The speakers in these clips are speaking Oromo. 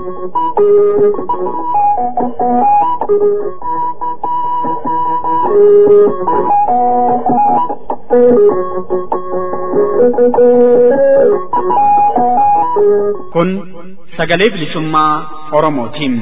Kun sagalee bilisummaa Oromootiin.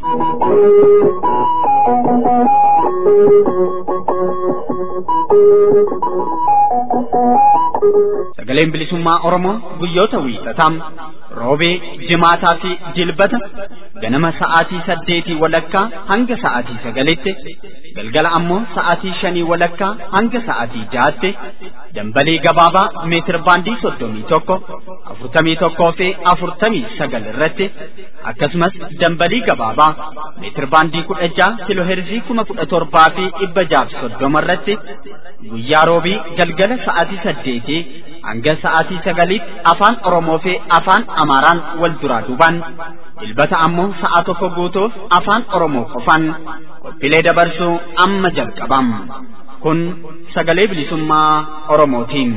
Sagaleen bilisummaa Oromoo guyyoota wiixataa roobee, jimaataa fi jilbata ganama sa'aatii saddeetii walakkaa hanga sa'aatii sagalitti galgala ammoo sa'aatii shanii walakkaa hanga sa'aatii jahaatti dambalii gabaabaa meetir baandii soddomii tokko afurtamii tokkoo fi afurtamii sagal irratti akkasumas dambalii gabaabaa meetir baandii kudha jaha kiloheerzii kuma kudha torbaa fi dhibba jaaf soddoma irratti guyyaa roobii galgala sa'aatii saddeetii hanga sa'aatii sagaliitti afaan Oromoo fi afaan Amaaraan wal duraa duubaan dilbata ammoo sa'a tokko guutuuf afaan Oromoo qofaan qophiilee dabarsuu amma jalqabam. Kun sagalee bilisummaa Oromootiin.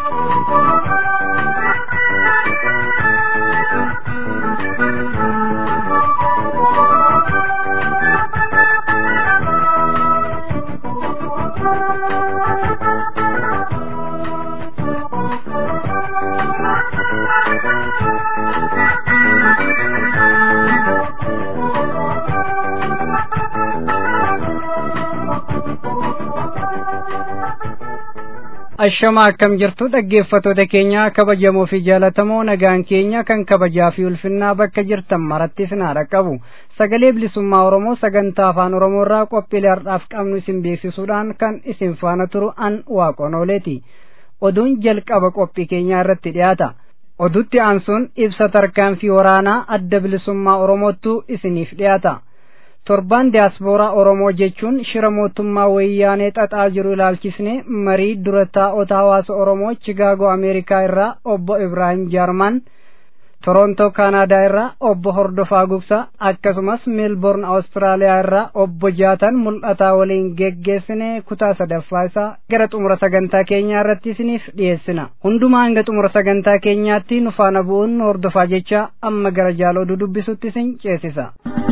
ashama akkam jirtu dhaggeeffatoota keenya kabajamoo fi jaalatamoo nagaan keenya kan kabajaa fi ulfinnaa bakka jirtan maratti isin haa dhaqqabu sagalee bilisummaa oromoo sagantaa afaan oromoo irraa qophiilee har'aaf qabnu isin beeksisuudhaan kan isin faana turu an waaqonooleeti oduun jalqaba qophii keenyaa irratti dhiyaata odutti aansuun ibsa tarkaanfii waraanaa adda bilisummaa oromoottu isiniif dhiyaata torbaan diyaaspooraa oromoo jechuun shira mootummaa wayyaanee xaxaa jiru ilaalchisne marii dura taa'ota hawaasa oromoo chigaagoo ameerikaa irraa obbo ibraahim jaarman torontoo kaanaadaa irraa obbo hordofaa gugsa akkasumas meelborn awustiraaliyaa irraa obbo jaatan mul'ataa waliin geggeessine kutaa sadaffaa isaa gara xumura sagantaa keenyaa irratti isiniif dhiyeessina hundumaa hanga xumura sagantaa keenyaatti nu faana bu'uun hordofaa jecha amma gara jaaloo dubbisutti isin ceesisa.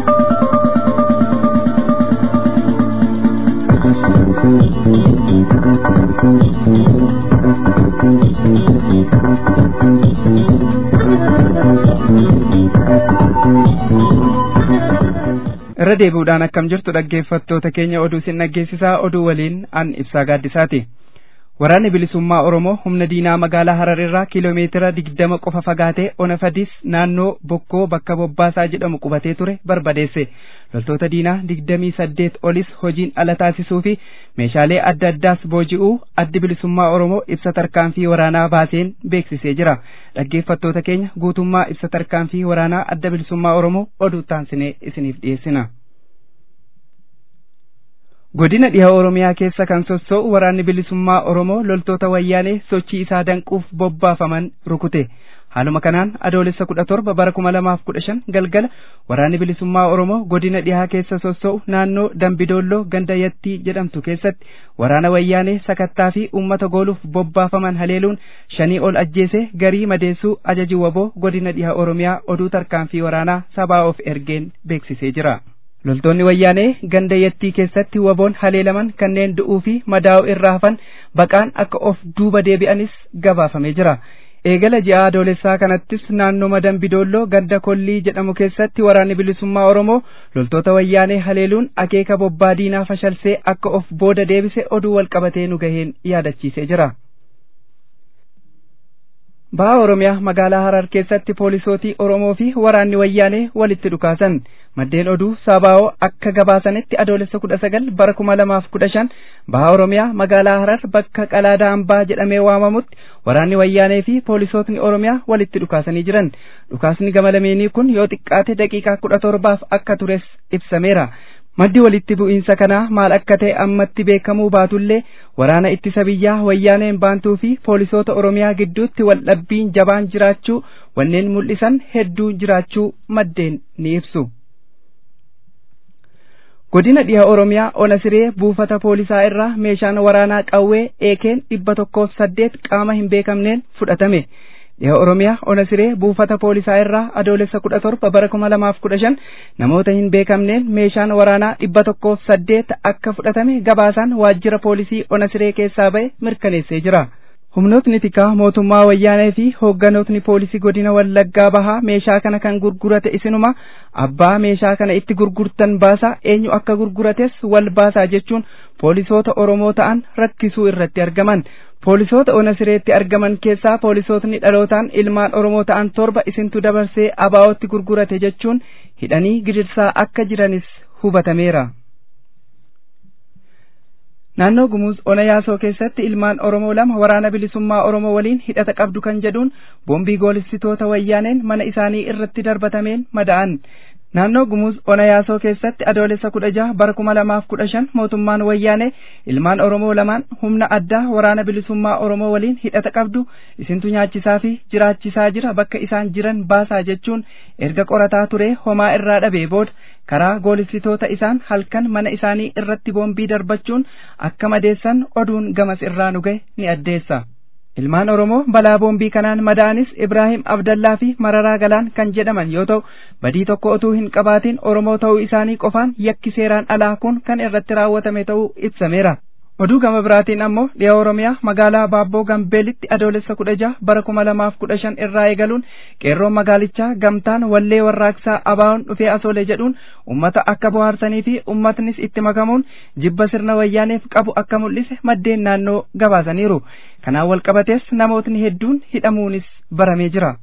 irra deebi'uudhaan akkam jirtu dhaggeeffattoota keenya oduu isin dhaggeessisaa oduu waliin an ibsaa gaaddisaati waraanni bilisummaa oromoo humna diinaa magaalaa hararirraa kiiloomeetira digdama qofa fagaatee ona fadis naannoo bokkoo bakka bobbaasaa jedhamu qubatee ture barbadeesse loltoota diinaa digdamii saddeet olis hojiin ala taasisuu fi meeshaalee adda addaas booji'uu addi bilisummaa oromoo ibsa tarkaanfii waraanaa baaseen beeksisee jira dhaggeeffattoota keenya guutummaa ibsa tarkaanfii waraanaa adda bilisummaa oromoo oduu taansinee isiniif dhiyeessina. godina dhiha oromiyaa keessa kan sossoo'u waraanni bilisummaa oromoo loltoota wayyaanee sochii isaa danquuf bobbaafaman rukute haaluma kanaan adoolessa kudha torba bara kuma lamaaf kudha shan galgala waraanni bilisummaa oromoo godina dhihaa keessa sossoo'u naannoo dambidoolloo ganda yattii jedhamtu keessatti waraana wayyaanee sakattaa fi uummata gooluuf bobbaafaman haleeluun shanii ol ajjeese garii madeessuu ajaji waboo godina dhiha oromiyaa oduu tarkaanfii waraanaa sabaa of ergeen beeksisee jira. loltoonni wayyaanee ganda yattii keessatti waboon haleelaman kanneen du'uu fi madaa'uu irraa hafan baqaan akka of duuba deebi'anis gabaafamee jira. eegala ji'a adoolessaa kanattis naannoo dambidoolloo ganda kollii jedhamu keessatti waraanni bilisummaa oromoo loltoota wayyaanee haleeluun akeeka bobbaa diinaa fashalsee akka of booda deebise oduu walqabatee nu gaheen yaadachiisee jira. baha oromiyaa magaalaa harar keessatti poolisootii oromoo fi waraanni wayyaanee walitti dhukaasan maddeen oduu sabaa'oo akka gabaasanitti adoolessa kudha sagal bara kuma lamaaf kudha shan baha oromiyaa magaalaa harar bakka qalaadaa hambaa jedhamee waamamutti waraanni wayyaanee fi poolisootni oromiyaa walitti dhukaasanii jiran dhukaasni gama lameenii kun yoo xiqqaate daqiiqaa kudha torbaaf akka tures ibsameera maddi walitti bu'iinsa kanaa maal akka ta'e ammatti beekamuu baatullee waraana ittisa biyyaa wayyaaneen baantuu fi poolisoota oromiyaa gidduutti waldhabbiin jabaan jiraachuu wanneen mul'isan hedduu jiraachuu maddeen ni ibsu. godina dhiha oromiyaa ona siree buufata poolisaa irraa meeshaan waraanaa qawwee eekeen dhibba tokkoof saddeet qaama hin beekamneen fudhatame dhiha oromiyaa ona siree buufata poolisaa irraa adoolessa kudha torba bara kuma lamaaf kudha shan namoota hin beekamneen meeshaan waraanaa dhibba tokkoof saddeet akka fudhatame gabaasaan waajjira poolisii ona siree keessaa ba'e mirkaneessee jira. humnootni tikaa mootummaa wayyaanee fi hoogganootni poolisii godina wallaggaa bahaa meeshaa kana kan gurgurate isinuma abbaa meeshaa kana itti gurgurtan baasaa eenyu akka gurgurates wal baasaa jechuun poolisoota oromoo ta'an rakkisuu irratti argaman poolisoota ona sireetti argaman keessaa poolisootni dhalootaan ilmaan oromoo ta'an torba isintu dabarsee abaa'ootti gurgurate jechuun hidhanii gidirsaa akka jiranis hubatameera. naannoo gumuuz ona yaasoo keessatti ilmaan oromoo lama waraana bilisummaa oromoo waliin hidhata qabdu kan jedhuun boombii goolistitoota wayyaaneen mana isaanii irratti darbatameen mada'an naannoo gumuuz ona yaasoo keessatti adoolessa kudha jaha bara kuma lamaaf kudha shan mootummaan wayyaanee ilmaan oromoo lamaan humna addaa waraana bilisummaa oromoo waliin hidhata qabdu isintu nyaachisaa fi jiraachisaa jira bakka isaan jiran baasaa jechuun erga qorataa ture homaa irraa dhabee booda karaa goolistitoota isaan halkan mana isaanii irratti boombii darbachuun akka madeessan oduun gamas irraa nu gahe ni addeessa. Ilmaan Oromoo balaa boombii kanaan madaa'anis Ibraahim Abdallaa fi Mararaa Galaan kan jedhaman yoo ta'u badii tokko otuu hin qabaatin Oromoo ta'uu isaanii qofaan yakki seeraan alaa kun kan irratti raawwatame ta'uu ibsameera. oduu gama biraatiin ammoo dhiha oromiyaa magaalaa baabboo gambeelitti adoolessa kudha jaha bara kuma lamaaf kudha shan irraa eegaluun qeerroon magaalichaa gamtaan wallee warraaqsaa abaa'uun dhufee asoole jedhuun ummata akka bohaarsanii fi ummatnis itti makamuun jibba sirna wayyaaneef qabu akka mul'ise maddeen naannoo gabaasaniiru kanaan walqabatees namootni hedduun hidhamuunis baramee jira.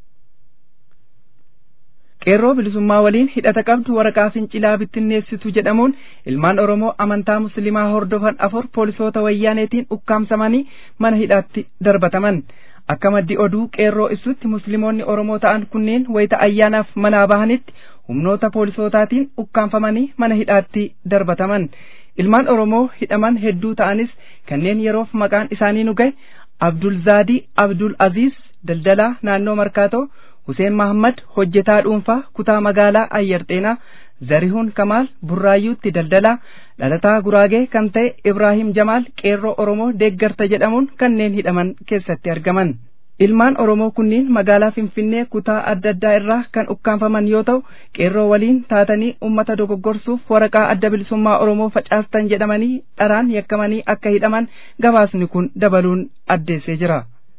qeerroo bilisummaa waliin hidhata qabdu waraqaa fincilaa bittinneessitu jedhamuun ilmaan oromoo amantaa musliimaa hordofan afur poolisoota wayyaaneetiin ukkaamsamanii mana hidhaatti darbataman akka maddi oduu qeerroo ibsutti musliimoonni oromoo ta'an kunneen wayita ayyaanaaf manaa bahanitti humnoota poolisootaatiin ukkaamfamanii mana hidhaatti darbataman ilmaan oromoo hidhaman hedduu ta'anis kanneen yeroof maqaan isaanii nu gahe abdul zaadii abdul aziz daldalaa naannoo markaatoo Huseen Mahammad hojjetaa dhuunfaa kutaa magaalaa Ayyarxeenaa Zarihuun Kamaal Burraayyuutti daldalaa dhalataa Guraagee kan ta'e Ibraahim Jamaal qeerroo Oromoo deeggarta jedhamuun kanneen hidhaman keessatti argaman. Ilmaan Oromoo kunniin magaalaa Finfinnee kutaa adda addaa irraa kan ukkaanfaman yoo ta'u qeerroo waliin taatanii ummata dogoggorsuuf waraqaa adda bilisummaa Oromoo facaastan jedhamanii dharaan yakkamanii akka hidhaman gabaasni kun dabaluun addeessee jira.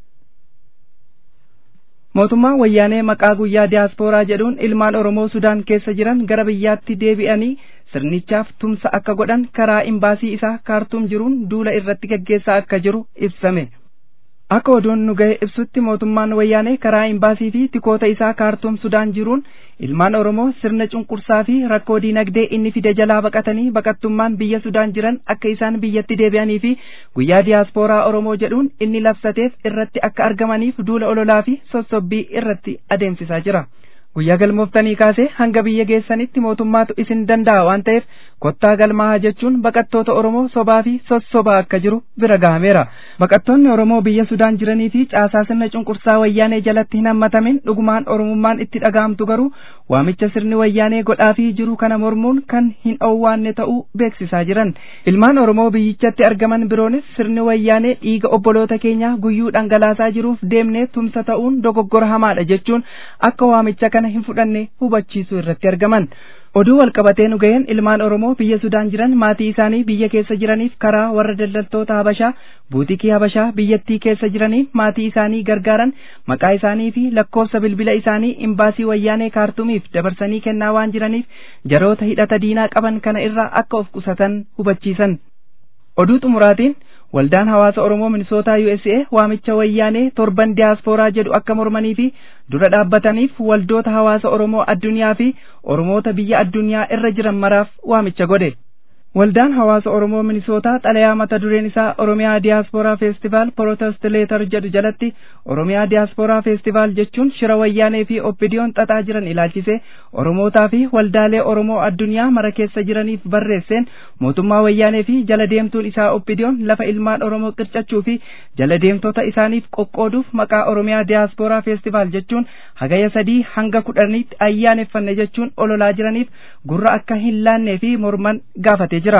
mootummaan wayyaanee maqaa guyyaa diyaaspooraa jedhuun ilmaan oromoo sudaan keessa jiran gara biyyaatti deebi'anii sirnichaaf tumsa akka godhan karaa imbaasii isaa kaartuum jiruun duula irratti gaggeessaa akka jiru ibsame. Akka oduun nu gahe ibsutti mootummaan wayyaanee karaa imbaasii fi tikoota isaa kaartuum sudaan jiruun ilmaan oromoo sirna cunqursaa fi rakkoo diinagdee inni fide jalaa baqatanii baqattummaan biyya sudaan jiran akka isaan biyyatti deebi'anii fi guyyaa diyaaspooraa oromoo jedhuun inni labsateef irratti akka argamaniif duula ololaa fi sossobbii irratti adeemsisaa jira. guyyaa galmooftanii kaasee hanga biyya geessanitti mootummaatu isin danda'a waan ta'eef kottaa galmaahaa jechuun baqattoota Oromoo sobaa fi sossobaa akka jiru bira gahameera. Baqattoonni Oromoo biyya Sudaan jiranii fi caasaa sirna cunqursaa wayyaanee jalatti hin hammatamin dhugumaan Oromummaan itti dhaga'amtu garuu waamicha sirni wayyaanee godhaafii jiru kana mormuun kan hin owwaanne ta'uu beeksisaa jiran. Ilmaan Oromoo biyyichatti argaman biroonis sirni wayyaanee dhiiga obboloota keenyaa guyyuu dhangalaasaa jiruuf deemnee tumsa ta'uun dogoggora hamaadha jechuun akka waamicha kana hin fudhanne hubachiisuu irratti argaman. Oduu walqabatee nu ga'een ilmaan Oromoo biyya Sudaan jiran maatii isaanii biyya keessa jiraniif karaa warra daldaltoota Habashaa buutikii Habashaa biyyattii keessa jiraniif maatii isaanii gargaaran maqaa isaanii fi lakkoofsa bilbila isaanii imbaasii wayyaanee kaartumiif dabarsanii kennaa waan jiraniif jaroota hidhata diinaa qaban kana irraa akka of qusatan hubachiisan. Oduu xumuraatiin waldaan hawaasa Oromoo Minisootaa USA waamicha wayyaanee torban diyaaspooraa jedhu akka mormanii fi dura dhaabbataniif waldoota hawaasa Oromoo addunyaa fi Oromoota biyya addunyaa irra jiran maraaf waamicha godhe. Waldaan hawaasa Oromoo Minisootaa xalayaa mata dureen isaa Oromiyaa Diyaaspooraa Feestivaal Protest Leetar jedhu jalatti Oromiyaa Diyaaspooraa Feestivaal jechuun shira wayyaanee fi oppidiyoon xaxaa jiran ilaalchise Oromootaa fi waldaalee Oromoo addunyaa mara keessa jiraniif barreesseen mootummaa wayyaanee fi jala deemtuun isaa oppidiyoon lafa ilmaan Oromoo qircachuu fi jala deemtota isaaniif qoqqooduuf maqaa Oromiyaa Diyaaspooraa Feestivaal jechuun hagaya sadii hanga kudhaniitti ayyaaneffanne jechuun ololaa jiraniif gurra akka hin laannee fi morman gaafate jira.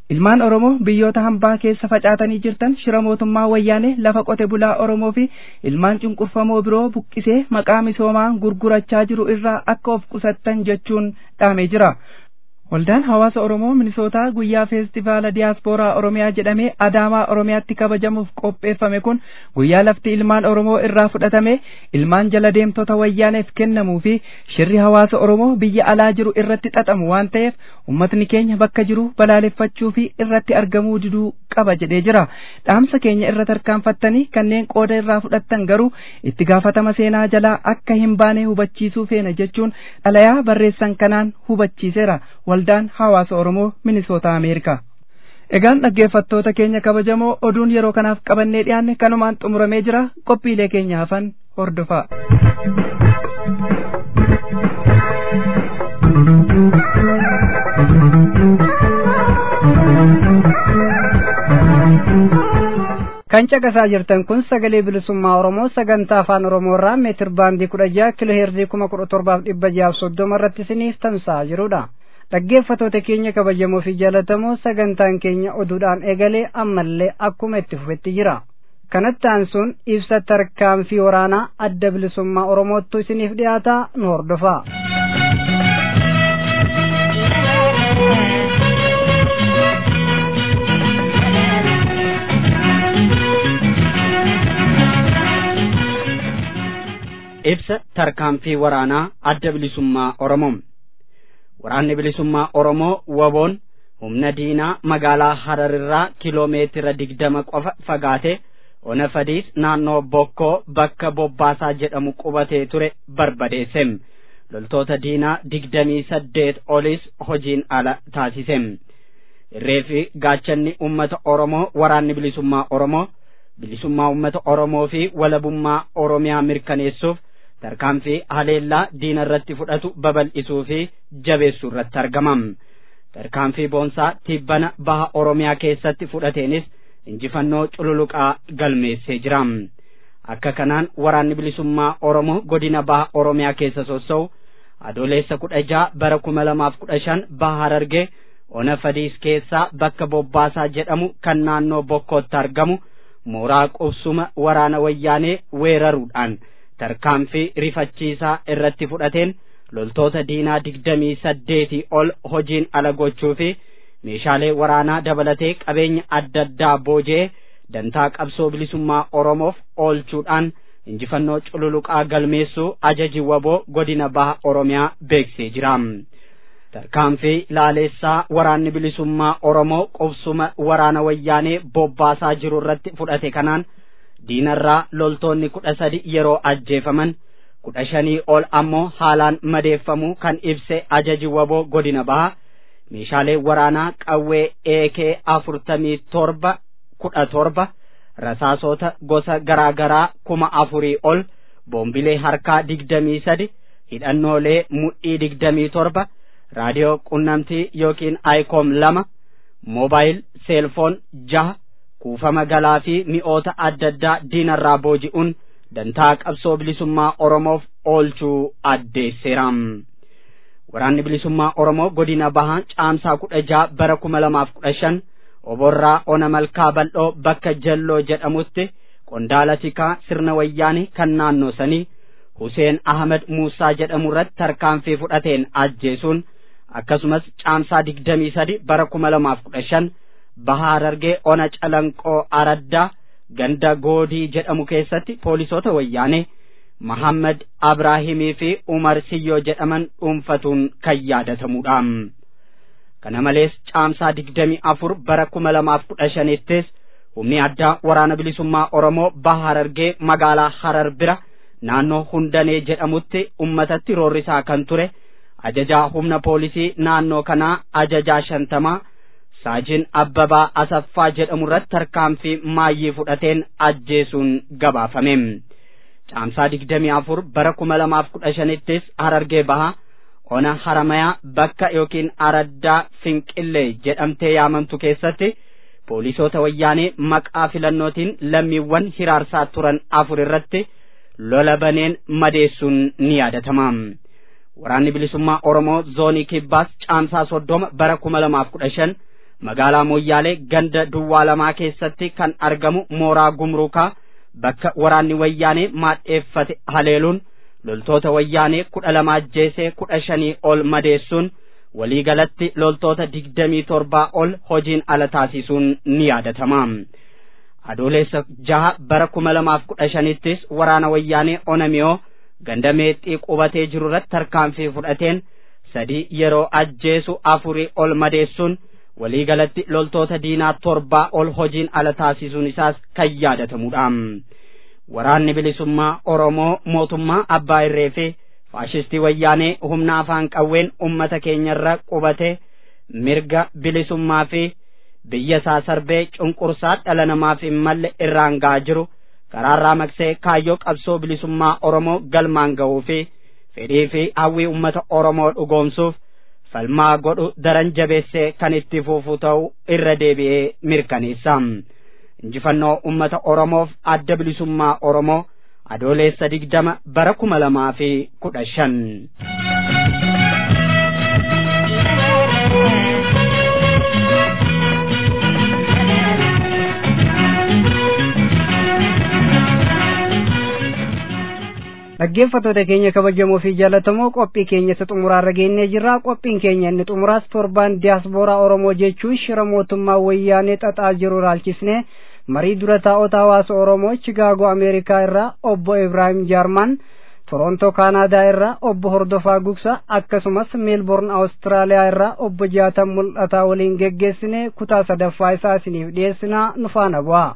ilmaan oromoo biyyoota hambaa keessa facaatanii jirtan shira mootummaa wayyaanee lafa qote bulaa oromoo fi ilmaan cunqurfamoo biroo buqqisee maqaa misoomaa gurgurachaa jiru irraa akka of qusattan jechuun dhaamee jira Waldaan hawaasa Oromoo Minisootaa guyyaa feestivaala diyaaspooraa Oromiyaa jedhamee Adaamaa Oromiyaatti kabajamuuf qopheeffame kun guyyaa lafti ilmaan Oromoo irraa fudhatame ilmaan jala deemtota wayyaaneef kennamuu fi shirri hawaasa Oromoo biyya alaa jiru irratti xaxamu waan ta'eef ummatni keenya bakka jiru balaaleffachuu fi irratti argamuu diduu qaba jedhee jira. Dhaamsa keenya irra tarkaanfattanii kanneen qooda irraa fudhattan garuu itti gaafatama seenaa jalaa akka hin baane hubachiisuu feena jechuun xalayaa barreessan kanaan hubachiiseera. waldaan hawaasa Oromoo Minisoota Ameerikaa. Egaan dhaggeeffattoota keenya kabajamoo oduun yeroo kanaaf qabannee dhiyaanne kanumaan xumuramee jira qophiilee keenya hafan hordofaa. kan caqasaa jirtan kun sagalee bilisummaa oromoo sagantaa afaan oromoo irraa meetir baandii kudha jaha kiloo heerzii kuma kudha torbaaf dhibba jahaaf soddoma irratti isiniif tamsa'aa jirudha. dhaggeeffatoota keenya kabajamoo fi jaalatamoo sagantaan keenya oduudhaan eegalee ammallee akkuma itti fufetti jira. kanatti aansuun ibsa tarkaanfii waraanaa adda bilisummaa oromoottu isiniif dhiyaataa nu hordofaa. ibsa tarkaanfii waraanaa adda bilisummaa oromoo waraanni bilisummaa oromoo waboon humna diinaa magaalaa hararirraa kiloomeetira digdama qofa fagaate ona fadiis naannoo bokkoo bakka bobbaasaa jedhamu qubatee ture barbadeesse loltoota diinaa digdamii saddeet olis hojiin ala taasise irree fi gaachanni ummata oromoo waraanni bilisummaa oromoo bilisummaa ummata oromoo fi walabummaa oromiyaa mirkaneessuuf tarkaanfii haleellaa diina irratti fudhatu babal'isuu fi jabeessuu irratti argamam tarkaanfii boonsaa tibbana baha oromiyaa keessatti fudhateenis injifannoo cululuqaa galmeessee jira akka kanaan waraanni bilisummaa oromoo godina baha oromiyaa keessa sossa'u adoleessa kudha jaha bara kuma lamaaf kudha shan baha harargee ona fadiis keessaa bakka bobbaasaa jedhamu kan naannoo bokkootti argamu mooraa qubsuma waraana wayyaanee weeraruudhaan tarkaanfii rifachiisaa irratti fudhateen loltoota diinaa digdamii saddeetii ol hojiin ala gochuu fi meeshaalee waraanaa dabalatee qabeenya adda addaa booji'ee dantaa qabsoo bilisummaa oromoof oolchuudhaan injifannoo cululuqaa galmeessuu ajaji waboo godina baha oromiyaa beeksisee jira tarkaanfii laaleessaa waraanni bilisummaa oromoo qubsuma waraana wayyaanee bobbaasaa jiru irratti fudhate kanaan diinarraa loltoonni kudha sadi yeroo ajjeefaman kudha shanii ol ammoo haalaan madeeffamuu kan ibse ajaji waboo godina baha meeshaalee waraanaa qawwee eekee afurtamii torba kudha torba rasaasota gosa garaa garaa kuma afurii ol boombilee harkaa digdamii sadi hidhannoolee mudhii digdamii torba raadiyoo qunnamtii yookiin ayikoom lama moobaayil seelfoon jaha kuufama galaa fi mi'oota adda addaa diinarraa booji'uun dantaa qabsoo bilisummaa oromoof oolchuu addeesseera waraanni bilisummaa oromoo godina bahaa caamsaa kudha jaha bara kuma lamaaf kudha shan oborraa ona malkaa bal'oo bakka jalloo jedhamutti qondaala tikaa sirna wayyaanii kan naannoo sanii Huseen Ahmed Muusaa jedhamu irratti tarkaanfii fudhateen ajjeesuun akkasumas caamsaa digdamii sadi bara kuma lamaaf kudha shan bahaa Harargee ona calanqoo araddaa ganda goodii jedhamu keessatti poolisoota wayyaanee Mahammad Abraahimii fi Umar Siyyoo jedhaman dhuunfatuun kan yaadatamudha. Kana malees caamsaa digdamii afur bara kuma lamaaf kudha shanittis humni addaa waraana bilisummaa Oromoo baha Harargee magaalaa Harar bira naannoo Hundanee jedhamutti ummatatti roorrisaa kan ture ajajaa humna poolisii naannoo kanaa ajajaa shantamaa saajin Abbabaa Asaffaa jedhamu irratti tarkaanfii maayyii fudhateen ajjeesuun gabaafame. Caamsaa digdamii afur bara kuma lamaaf kudha shanittis Harargee bahaa ona haramayaa bakka yookiin araddaa finqillee jedhamtee yaamamtu keessatti poolisoota wayyaanee maqaa filannootiin lammiiwwan hiraarsaa turan afur irratti lola baneen madeessuun ni yaadatama. Waraanni bilisummaa Oromoo zoonii kibbaas caamsaa soddoma bara kuma lamaaf kudha shan magaalaa Moyyaalee ganda duwwaa lamaa keessatti kan argamu mooraa gumruukaa bakka waraanni wayyaanee maadheeffate haleeluun loltoota wayyaanee kudha lama ajjeesee kudha shanii ol madeessuun waliigalatti loltoota digdamii torbaa ol hojiin ala taasisuun ni yaadatama. Adoolessa jaha bara kuma lamaaf kudha shanittis waraana wayyaanee Onamiyoo ganda meexxii qubatee jiru irratti tarkaanfii fudhateen sadii yeroo ajjeesu afurii ol madeessuun waliigalatti loltoota diinaa torbaa ol hojiin ala taasisuun isaas kan yaadatamudha. Waraanni bilisummaa Oromoo mootummaa Abbaa Irree fi faashistii wayyaanee humna afaan qawween ummata keenyarra qubate mirga bilisummaa fi biyya isaa sarbee cunqursaa dhala namaaf hin malle irraan ga'aa jiru karaarraa maqsee kaayyoo qabsoo bilisummaa Oromoo galmaan ga'uu fi fedhii fi hawwii ummata Oromoo dhugoomsuuf falmaa godhu daran jabeessee kan itti fufu ta'u irra deebi'ee mirkaneessa. Injifannoo ummata Oromoof adda bilisummaa Oromoo adoolessa digdama bara kuma lamaa fi kudha shan. dhaggeeffattoota keenya kabajamoo fi jaallatamoo qophii keenya isa xumuraarra geenyee jirra qophiin keenya inni xumuraas torbaan diyaaspooraa oromoo jechuun shira mootummaa wayyaanee xaxaa jiru ilaalchisne marii dura taa'ota hawaasa oromoo chigaagoo ameerikaa irraa obbo ibraahim jaarman torontoo kaanaadaa irraa obbo hordofaa gugsa akkasumas meelborn awustiraaliyaa irraa obbo jaatan mul'ataa waliin geggeessine kutaa sadaffaa isaa isiniif dhiyeessinaa nu faana bu'aa.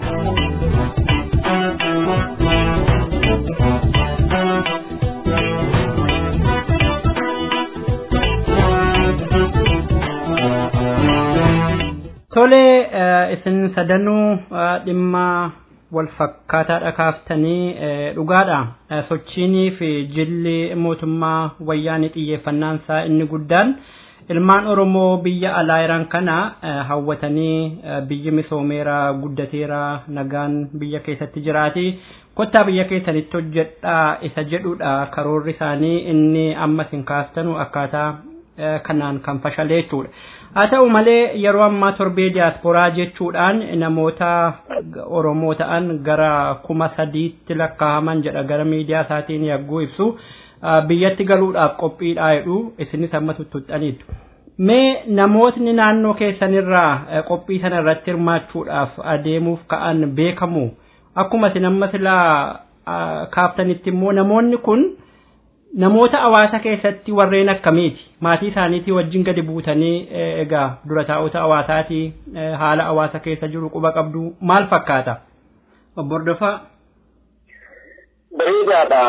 Tole isin sadanuu dhimma wal fakkaataadha kaaftanii dhugaadha. Sochiinii fi jilli mootummaa wayyaanii xiyyeeffannaan isaa inni guddaan ilmaan Oromoo biyya alaa jiran kana hawwatanii biyyi misoomeera guddateera nagaan biyya keessatti jiraati. Kottaa biyya keessanitti hojjedhaa isa jedhudha karoorri isaanii inni amma isin kaastanu akkaataa kanaan kan fashalee jechuudha. haa ta'u malee yeroo ammaa torbee diyaasporaa jechuudhaan namoota oromoo ta'an gara kuma sadiitti lakkaa'aman jedha gara miidiyaa isaatiin yagguu ibsu biyyatti galuudhaaf qophiidhaa jedhu isinis amma tuttuxxaniitu. Mee namootni naannoo keessanirraa qophii sana irratti hirmaachuudhaaf adeemuuf ka'an beekamu akkuma isin amma silaa kaaftanitti immoo namoonni kun namoota hawaasa keessatti warreen akkamiiti maatii isaaniitii wajjin gadi buutanii egaa dura taa'ota hawaasaatii haala hawaasa keessa jiru quba qabdu maal fakkaata obbo Hordofaa. Bareedaadha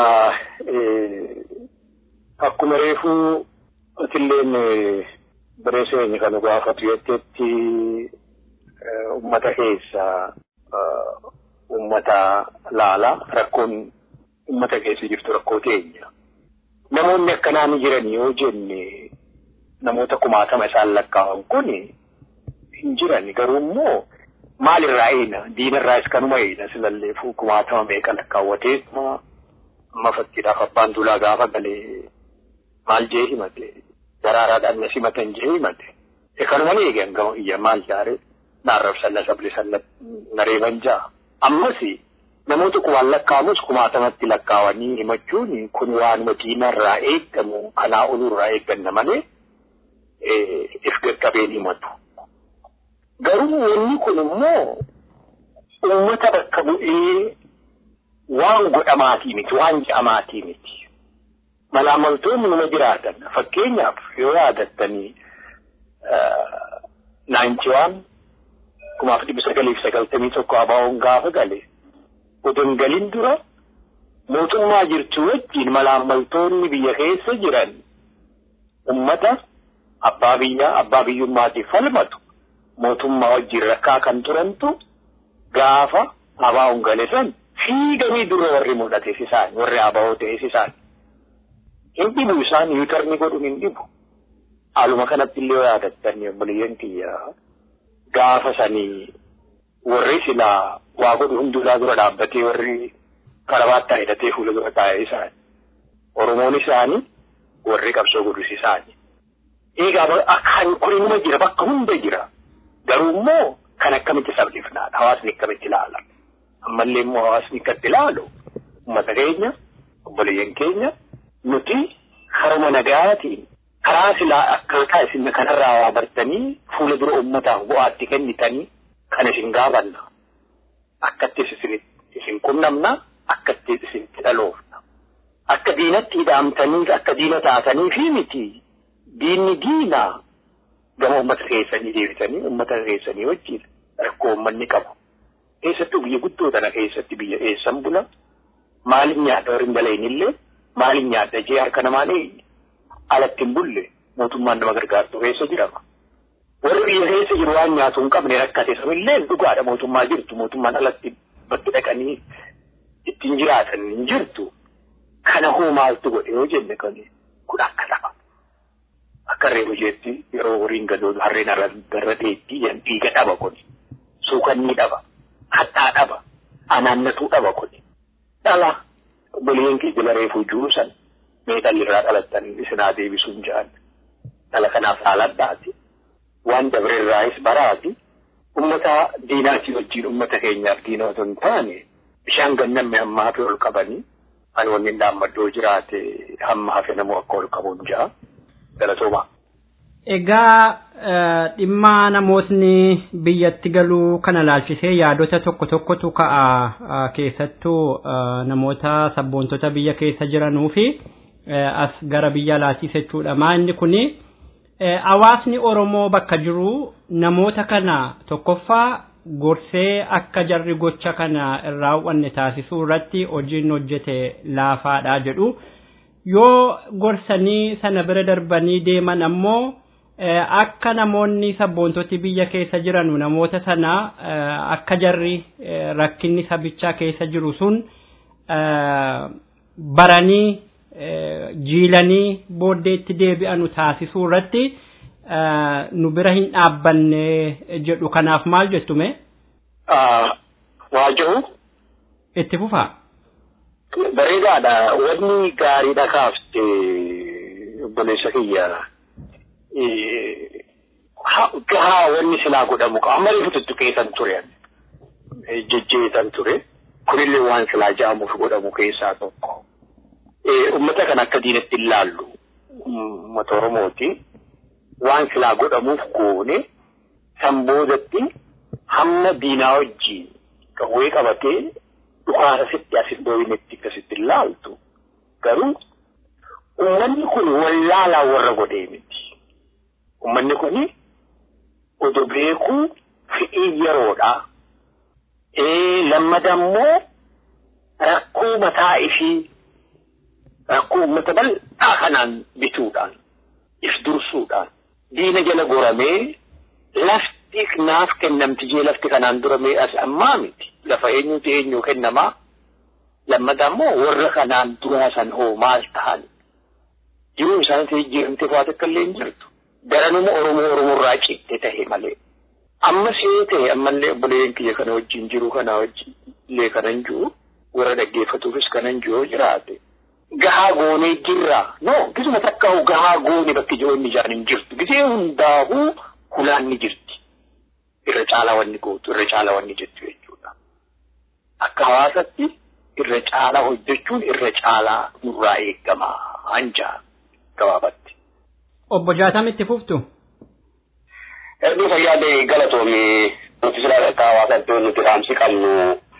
akkuma reefuu atilleen bareessa keenya kan gaafatu jettetti ummata keessa ummata laala rakkoon ummata keessa jirtu rakkoo teenya. namoonni akkanaa ni jiran yoo jenne namoota kumaatama isaan lakkaa'an kun hin jiran garuu immoo maalirraa eena diinarraas kanuma eena silallee kumaatama meeqa lakkaawwatee amma fakkiidhaaf abbaan duulaa gaafa galee maal jee himate daraaraadhaan na simatan jee himate kanuma ni eegan gama iyya maal jaare naarrabsalla sabli salla nareeban jaa ammasii namoota kumaan lakkaa'amus kumaatamatti lakkaawanii himachuun kun waanuma diinarraa eeggamu kanaa olurraa eegganna malee if gaggabeen himatu. Garuu wanni kun immoo uummata bakka bu'ee waan godhamaatii miti waan je'amaatii miti. Malaamaltoonni numa jiraatan fakkeenyaaf yoo yaadattanii naanchiwaan kumaaf dhibba sagaliif sagaltamii tokko abaawoon gaafa galee utuu galin dura mootummaa jirtu wajjin malaammaltoonni biyya keessa jiran ummata abbaa biyyaa abbaa biyyummaatiif falmatu mootummaa wajjin rakkaa kan turantu gaafa abaa'uun gale san fiiganii dura warri mul'ates isaan warri abaa'oo ta'es isaan hin dhibu isaan yuutarni godhuun hin dhibu haaluma kanatti illee yaadattanii obboleeyyan kiyya gaafa sanii warri silaa waa godhu hundumaa dura dhaabbatee warri karabaattaa hidhatee fuula dura taa'ee isaani. Oromoon isaanii warri qabsoo godhus isaani. Egaa akkaan kun inuma jira bakka hunda jira. Garuu immoo kan akkamitti sabdifnaadha. Hawaasni akkamitti ilaala. Ammallee immoo hawaasni akkatti ilaalu uummata keenya obboleeyyan keenya nuti haruma nagaatiin karaa silaa akkaataa isin kanarraa waa bartanii fuula dura uummataaf bu'aatti kennitanii kan isin gaafanna. Akkattis isin isin qunnamna akkattis isin dhaloofna. Akka diinatti hidhaamtanii akka diina taatanii fi miti diinni diinaa gama uummata keessanii deebitanii uummata keessanii wajjin rakkoo uummanni qabu. Keessattuu biyya guddoo tana keessatti biyya eessan bula maaliin nyaadha warri hin dalaynillee maaliin nyaadha jee harka namaa eenyu alatti hin bulle mootummaan nama gargaartu keessa jirama. Warri biyya keessa jiru waan nyaatu hin qabne rakkate samillee dhugaadha mootummaa jirtu mootummaan alatti bakki dhaqanii ittiin jiraatan hin jirtu. Kana hoo maaltu godhe yoo jenne kan kun akka tapha. Akka reefu jeetti yeroo horiin gadoodu harreen garra deetti dhiiga dhaba kun. Suukanni dhaba. Hattaa dhaba. Anaannatuu dhaba kun. Dhala. Obboleeyyan keenya reefu juusan. Meexallirraa dhalattan isinaa deebisuun jaan. Dhala kanaaf haaladhaati. Waan dabreerraayis baraati. Ummata diinaatii wajjin ummata keenyaaf diina otoo hin taane bishaan gannamme hamma hafe ol qabanii ani wanni dhaammaddoo jiraate hamma hafe namoo akka ol qabuun jaa galatooma. Egaa dhimma namootni biyyatti galuu kana laalchisee yaadota tokko tokkotu ka'a keessattuu namoota sabboontota biyya keessa jiranuu fi as gara biyya alaatiis jechuudha. Maanni kuni hawaasni Oromoo bakka jiru namoota kana tokkoffaa gorsee akka jarri gocha kana irraa hubanne taasisuu irratti hojiin hojjete laafaadha jedhu yoo gorsanii sana bira darbanii deeman ammoo akka namoonni sabboontoti biyya keessa jiranu namoota sana akka jarri rakkinni sabichaa keessa jiru sun baranii jiilanii booddeetti deebi'anu taasisuu irratti nu bira hin dhaabbanne jedhu kanaaf maal jettume? Waa jiru. Itti fufaa. Bareedaadha. Wanni gaariidha kaafte obboleessa kiyya. Gahaa wanni silaa godhamu qaba. Amma reefu tuttuqeetan ture. Jejjeetan ture. Kunillee waan silaa ja'amuuf godhamu keessaa tokko. Uummata kan akka diinatti hin laallu. Uummata Oromooti. waan silaa godhamuuf goone san boodatti hamma diinaa wajjiin qawwee qabatee dhukaasa sitti asin dooyinetti akkasitti laaltu garuu ummanni kun wallaalaa warra godhee miti ummanni kun odo beekuu fi'ii yeroodha ee lammada immoo rakkoo mataa ifii rakkoo ummata bal'aa kanaan bituudhaan if dursuudhaan diina jala goramee lafti naaf kennamti jee lafti kanaan duramee as ammaa miti lafa eenyuti eenyu kennamaa lammata immoo warra kanaan duraa san hoo maal ta'an jiruu isaaniitti jijjiiramte waa takka illee hin jirtu daranuma oromoo oromoorraa citte tahe malee amma see ta'e ammallee obboleeyyan kiyya kana wajjin jiru kana wajjin illee kanan jiru warra dhaggeeffatuufis kanan jiru jiraate gahaa goonee jirra no gisuma takkaa'u gahaa goone bakki jiroonni ijaan hin jirtu gisee hundaa'uu hulaan ni jirti irra caalaa wanni gootu irra caalaa wanni jettu jechuudha akka hawaasatti irra caalaa hojjechuun irra caalaa nurraa eegama anjaa gabaabatti. Obbo Jaatam itti fuftu. Erga fayyaadee galatoome nuti silaa akka hawaasaatti nuti dhaamsi qabnu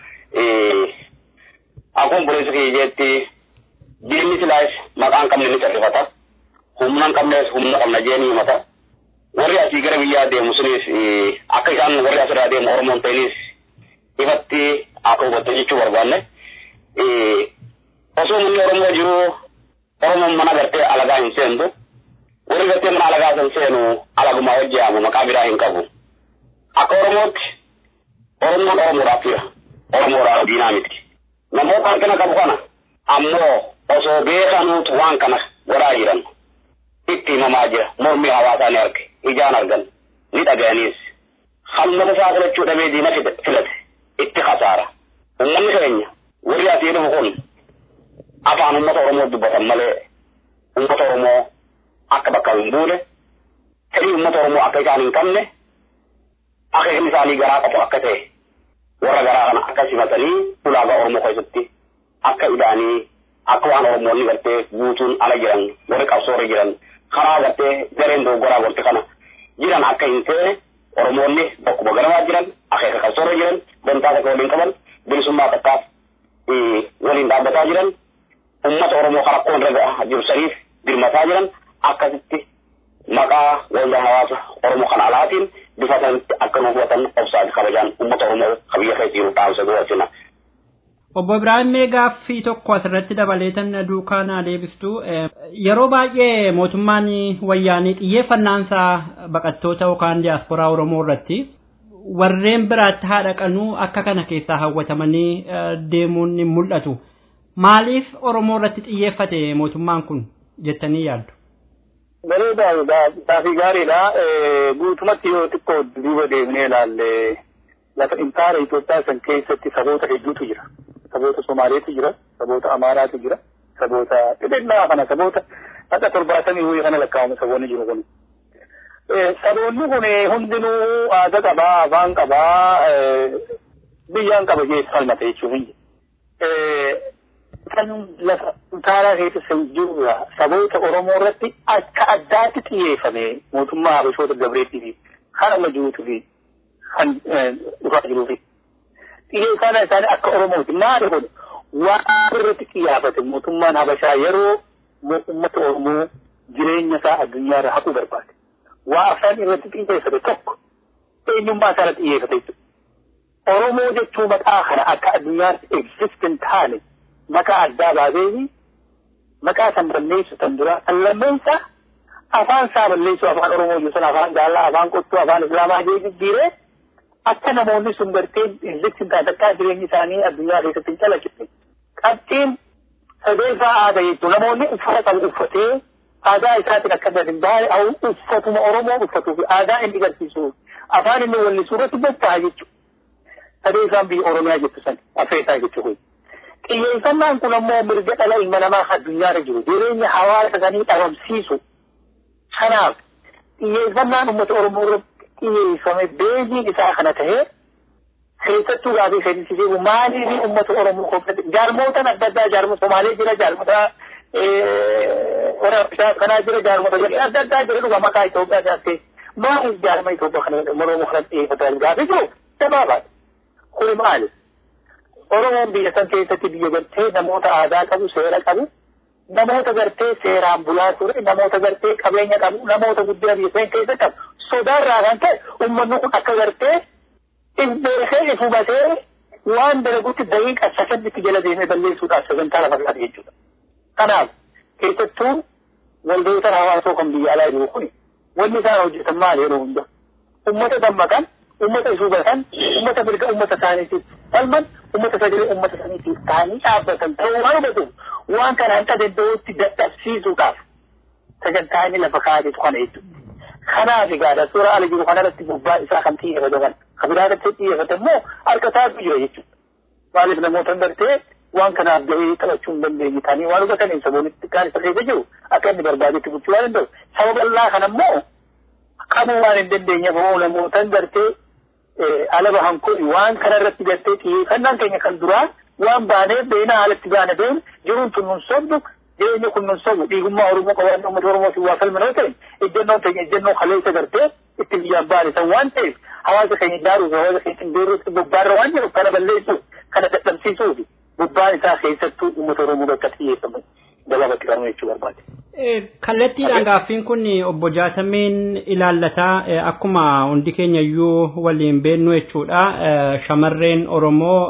akkuma buleessa kiyya jetti diinni silaas maqaan qabne ni califata humna hin qabnes humna qabna jee ni himata warri asii gara biyyaa deemu sunis akka isaan warri asirraa deemu oromoon ta'inis ifatti akka hubatte jechuu barbaanne osoo manni oromoo jiru oromoon mana gartee alagaa hin seentu warri gartee mana alagaa san seenu alagumaa hojjeamu maqaa biraa hin qabu akka oromootti oromoon oromoodhaaf jira oromoodhaaf diinaa miti namoota harkina qabu kana ammoo osoo beekanuutu waan kana godhaa jiran itti himamaa jira mormii hawaasaa ni arge ijaan argan ni dhaga'aniis hammata isaa filachuu dhabee diina filate itti kasaara ummanni keenya warri asii dhufu kun afaan ummata oromoo dubbatan malee ummata oromoo akka bakka hin buune fedhii ummata oromoo akka isaan hin qabne akeekni isaanii garaa qabu akka ta'e warra garaa kana akka sifatanii ulaagaa Oromoo keessatti akka ilaanii akka waan Oromoonni gartee guutuun ala jiran warri qabsoorra jiran karaa gartee gareen doggoraa gorte kana jiran akka hin ta'e Oromoonni bakkuma ganamaa jiran akeeka qabsoorra jiran dantaa takka waliin qaban bilisummaa takkaaf waliin dhaabbataa jiran ummata Oromoo kan akkuma irra jiru saniif dirmataa jiran akkasitti maqaa waldaa hawaasa Oromoo kan alaatiin bifa sanitti akka nu hubatan obsaati kabajaan ummata Oromoo kabiyya keessa jiru dhaamsa go'achina. Obbo Ibrahim gaaffii tokko asirratti dabaleetan duukaa naa deebistu yeroo baay'ee mootummaan wayyaanii xiyyeeffannaansaa baqattoota yookaan diyaasporaa Oromoo irratti warreen biraatti haadha qanuu akka kana keessaa hawwatamanii deemuun ni mul'atu. Maaliif Oromoo irratti xiyyeeffate mootummaan kun jettanii yaaddu? Bareedaa gaafii gaariidha. Guutumatti yoo xiqqoo duuba deemnee ilaalle lafa intaara Itoophiyaa san keessatti saboota hedduutu jira. Saboota Somaaleetu jira, saboota Amaaraatu jira, saboota xixinnaa kana saboota haqa torbaatamii wayii kana lakkaa'amu saboonni jiru kun. Saboonni kun hundinuu aadaa qabaa, afaan qabaa, biyyaan qaba jeessa falmata jechuun hin kan lafa utaalaa keessa jiru saboota Oromoo irratti akka addaatti xiyyeeffame mootummaa Habashoota Gabreetii fi kan amma jiruutu fi kan dhufaa jiruu fi xiyyeeffannaa isaanii akka Oromooti maali kun waan irratti xiyyaafate mootummaan Habashaa yeroo uummata Oromoo jireenya isaa addunyaa irra haquu barbaade waa afaan irratti xiyyeeffate tokko eenyummaa isaa irratti xiyyeeffate jechuudha. Oromoo jechuu maqaa kana akka addunyaatti existent taane maqaa addaa baasee maqaa san balleessu tan dura kan lammeessa afaan isaa balleessu afaan oromoo jechuun afaan gaallaa afaan qottuu afaan islaamaa jee jijjiiree akka namoonni sun gartee existent taate akka jireenyi isaanii addunyaa keessatti hin calaqqifne. Qabxiin sadeeffaa aadaa jechuun namoonni uffata qabu uffatee aadaa isaatiin akka gadi baay'ee uffatuma oromoo uffatuu fi aadaa inni agarsiisu afaan inni wallisuu irratti bobba'aa jechuudha. Sadeeffaan biyya oromiyaa jettu san afeetaa jechuudha. xiyyeeffannaan kun ammoo mirga dhala ilma namaa addunyaarra jiru jireenya hawaasa sanii dhabamsiisu kanaaf xiyyeeffannaan uummata oromoo irratti xiyyeeffame beeziin isaa kana tahee keessattuu gaafii seensisiisu maaliif uummata oromoo kophaate jaarmotaan adda addaa jaarmota somaalee jira jaarmota waraabeshaa kanaa jira jaarmota adda addaa jira dhuga maqaa Itoophiyaa jaattee maaliif jaarma Itoophiyaa kana oromoo kana xiyyeeffatan gaafii jiru dabaabaadha kuni maali Oromoon biyya san keessatti biyya gartee namoota aadaa qabu, seera qabu, namoota gartee seeraan bulaa ture, namoota gartee qabeenya qabu, namoota guddina biyya san keessa qabu. Sodaarraa kan ta'e uummanni kun akka gartee if beekee if hubatee waan dalagutti daqiiqa sakanditti jala deemee balleessuudhaaf sagantaa lafa qabu jechuudha. Kanaaf keessattuu waldoota hawaasoo kan biyya alaa jiru kun wanni isaan hojjetan maali yeroo hunda? Uummata dammaqan ummata isu hubatan ummata mirga ummata isaaniitiif falman ummata sagalee ummata isaaniitiif ta'anii dhaabbatan ta'uu waan hubatuuf waan kana hanga danda'utti dadhabsiisuudhaaf sagantaa inni lafa kaa'atetu kana jechuudha. Kanaaf egaa suura ala jiru kanarratti gubbaa isaa kan xiyyeeffatu kan kan biraa irratti xiyyeeffate immoo harka isaatu jira jechuudha. Maaliif namoota gartee waan kanaaf gahee taphachuu hin dandeenye ta'anii waan hubataniif saboonni xiqqaan isa keessa jiru akka inni barbaadetti gochuu waan danda'u. Saba bal'aa kana immoo qabuu waan hin dandeenyeef namootan gartee alaba hankuni waan kana irratti gartee xiyyeeffannaan keenya kan duraa waan baaneef beena haalatti baana deemu jiruun tun nun sobdu jireenya kun nun sobu dhiigummaa oromoo qabaanna uummata oromootiin waa falma yoo ta'e ejjennoon keenya ejjennoo kaleessa gartee itti biyyaan baane san waan ta'eef hawaasa keenya ijaaruuf hawaasa keenya beeruutti bobbaarra waan jiru kana balleessuuf kana dadhabsiisuuf bobbaan isaa keessattuu uummata oromoo bakka xiyyeeffamu gabaabatti qabnu jechuu barbaade. Kallattiidhaan gaaffiin kun obbo Jaatameen ilaallataa akkuma hundi keenya iyyuu waliin beennu jechuudha. Shamarreen Oromoo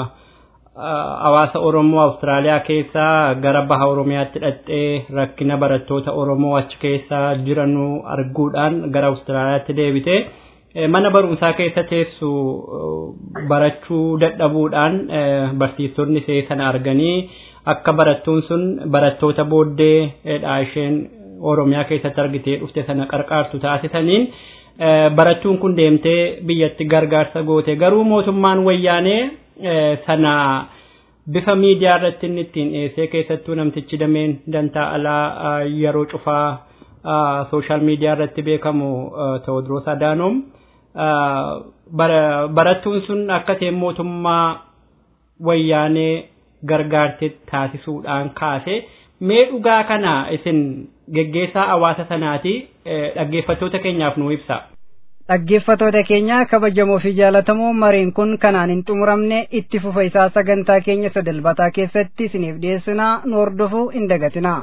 hawaasa Oromoo Awustiraaliyaa keessa gara baha Oromiyaatti dhaqxee rakkina barattoota Oromoo achi keessa jiranuu arguudhaan gara Awustiraaliyaatti deebite. Mana barumsaa keessa teessu barachuu dadhabuudhaan barsiistonni ishee sana arganii akka barattuun sun barattoota booddeedha isheen Oromiyaa keessatti argitee dhufte sana qarqaartu taasisaniin barattuun kun deemtee biyyatti gargaarsa goote garuu mootummaan wayyaanee sana bifa miidiyaa irratti inni ittiin dhiyeessee keessattuu namtichi dameen dantaa alaa yeroo cufaa sooshaal miidiyaa irratti beekamu Tewoodiroos Adaanoom barattuun sun akka ta'e mootummaa wayyaanee gargaartee taasisuudhaan kaase mee dhugaa kana isin geggeessaa hawaasa sanaati dhaggeeffattoota keenyaaf nu ibsa. dhaggeeffatoota keenya kabajamoo fi jaalatamoo mariin kun kanaan hin xumuramne itti fufa isaa sagantaa keenya sadalbataa keessatti isiniif dhiyeessinaa nu hordofuu hin dagatinaa.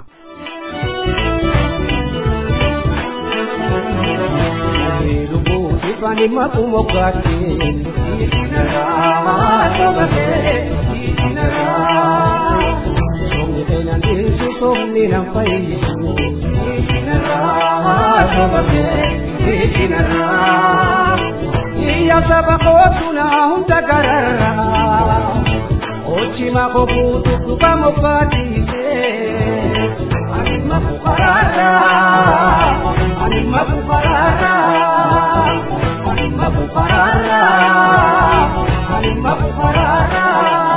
Ifani makumo kake itinara sabate itinara Somni tena ndisu somni na faisu itinara sabate itinara Iya sabako tuna hunda garara Ochima kobutu kubamo patise Anima kukarara Anima kukarara Anima kukarara Anima kukarara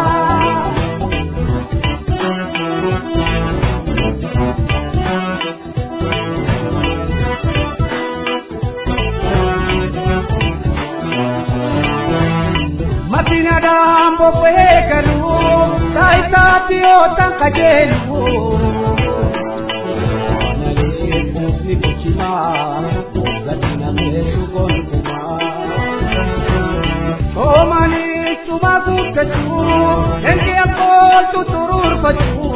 Matina dambo pekalu Taita pio tan kajelu Nale kufi kuchima Gatina mesu kontuma Omani tuma kukachu Enke akol tuturur kachu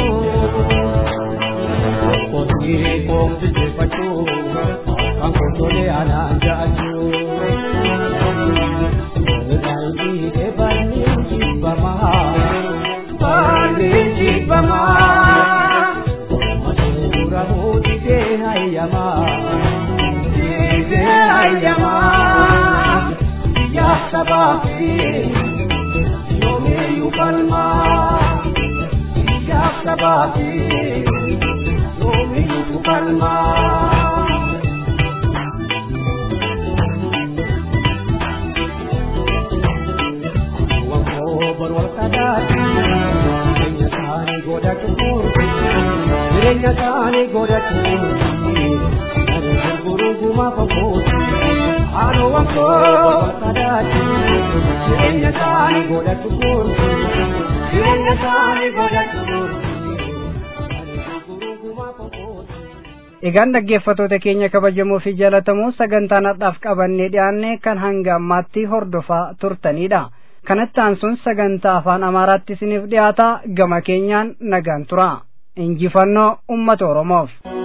Koti kong vijay pachu Kang kotole ananja achu Palma jireenya isaanii godhatu jireenya isaanii godhatu ani gurguruu gumaa fagooti haadha wankoo sadaati jireenya isaanii godhatu jireenya isaanii godhatu Egaan dhaggeeffatoota keenya kabajamoo fi jaalatamoo sagantaan har'aaf qabannee dhiyaanne kan hanga ammaatti hordofaa turtanidha. kanatti aansuun sagantaa afaan amaaraatti isiniif dhiyaata gama keenyaan nagaan tura injifannoo ummata oromoof.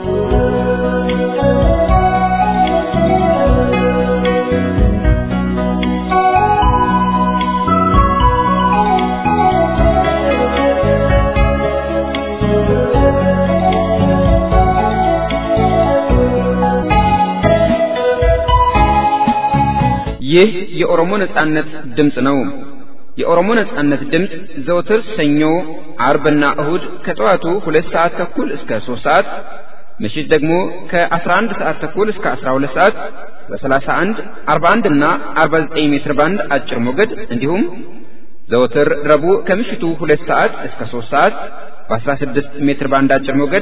ይህ የኦሮሞ ነጻነት ድምፅ ነው። የኦሮሞ ነጻነት ድምፅ ዘውትር ሰኞ፣ አርብና እሁድ ከጠዋቱ ሁለት ሰዓት ተኩል እስከ ሶስት ሰዓት ምሽት ደግሞ ከ11 ሰዓት ተኩል እስከ 12 ሰዓት በ31፣ 41 እና 49 ሜትር ባንድ አጭር ሞገድ እንዲሁም ዘወትር ረቡዕ ከምሽቱ ሁለት ሰዓት እስከ 3 ሰዓት በ16 ሜትር ባንድ አጭር ሞገድ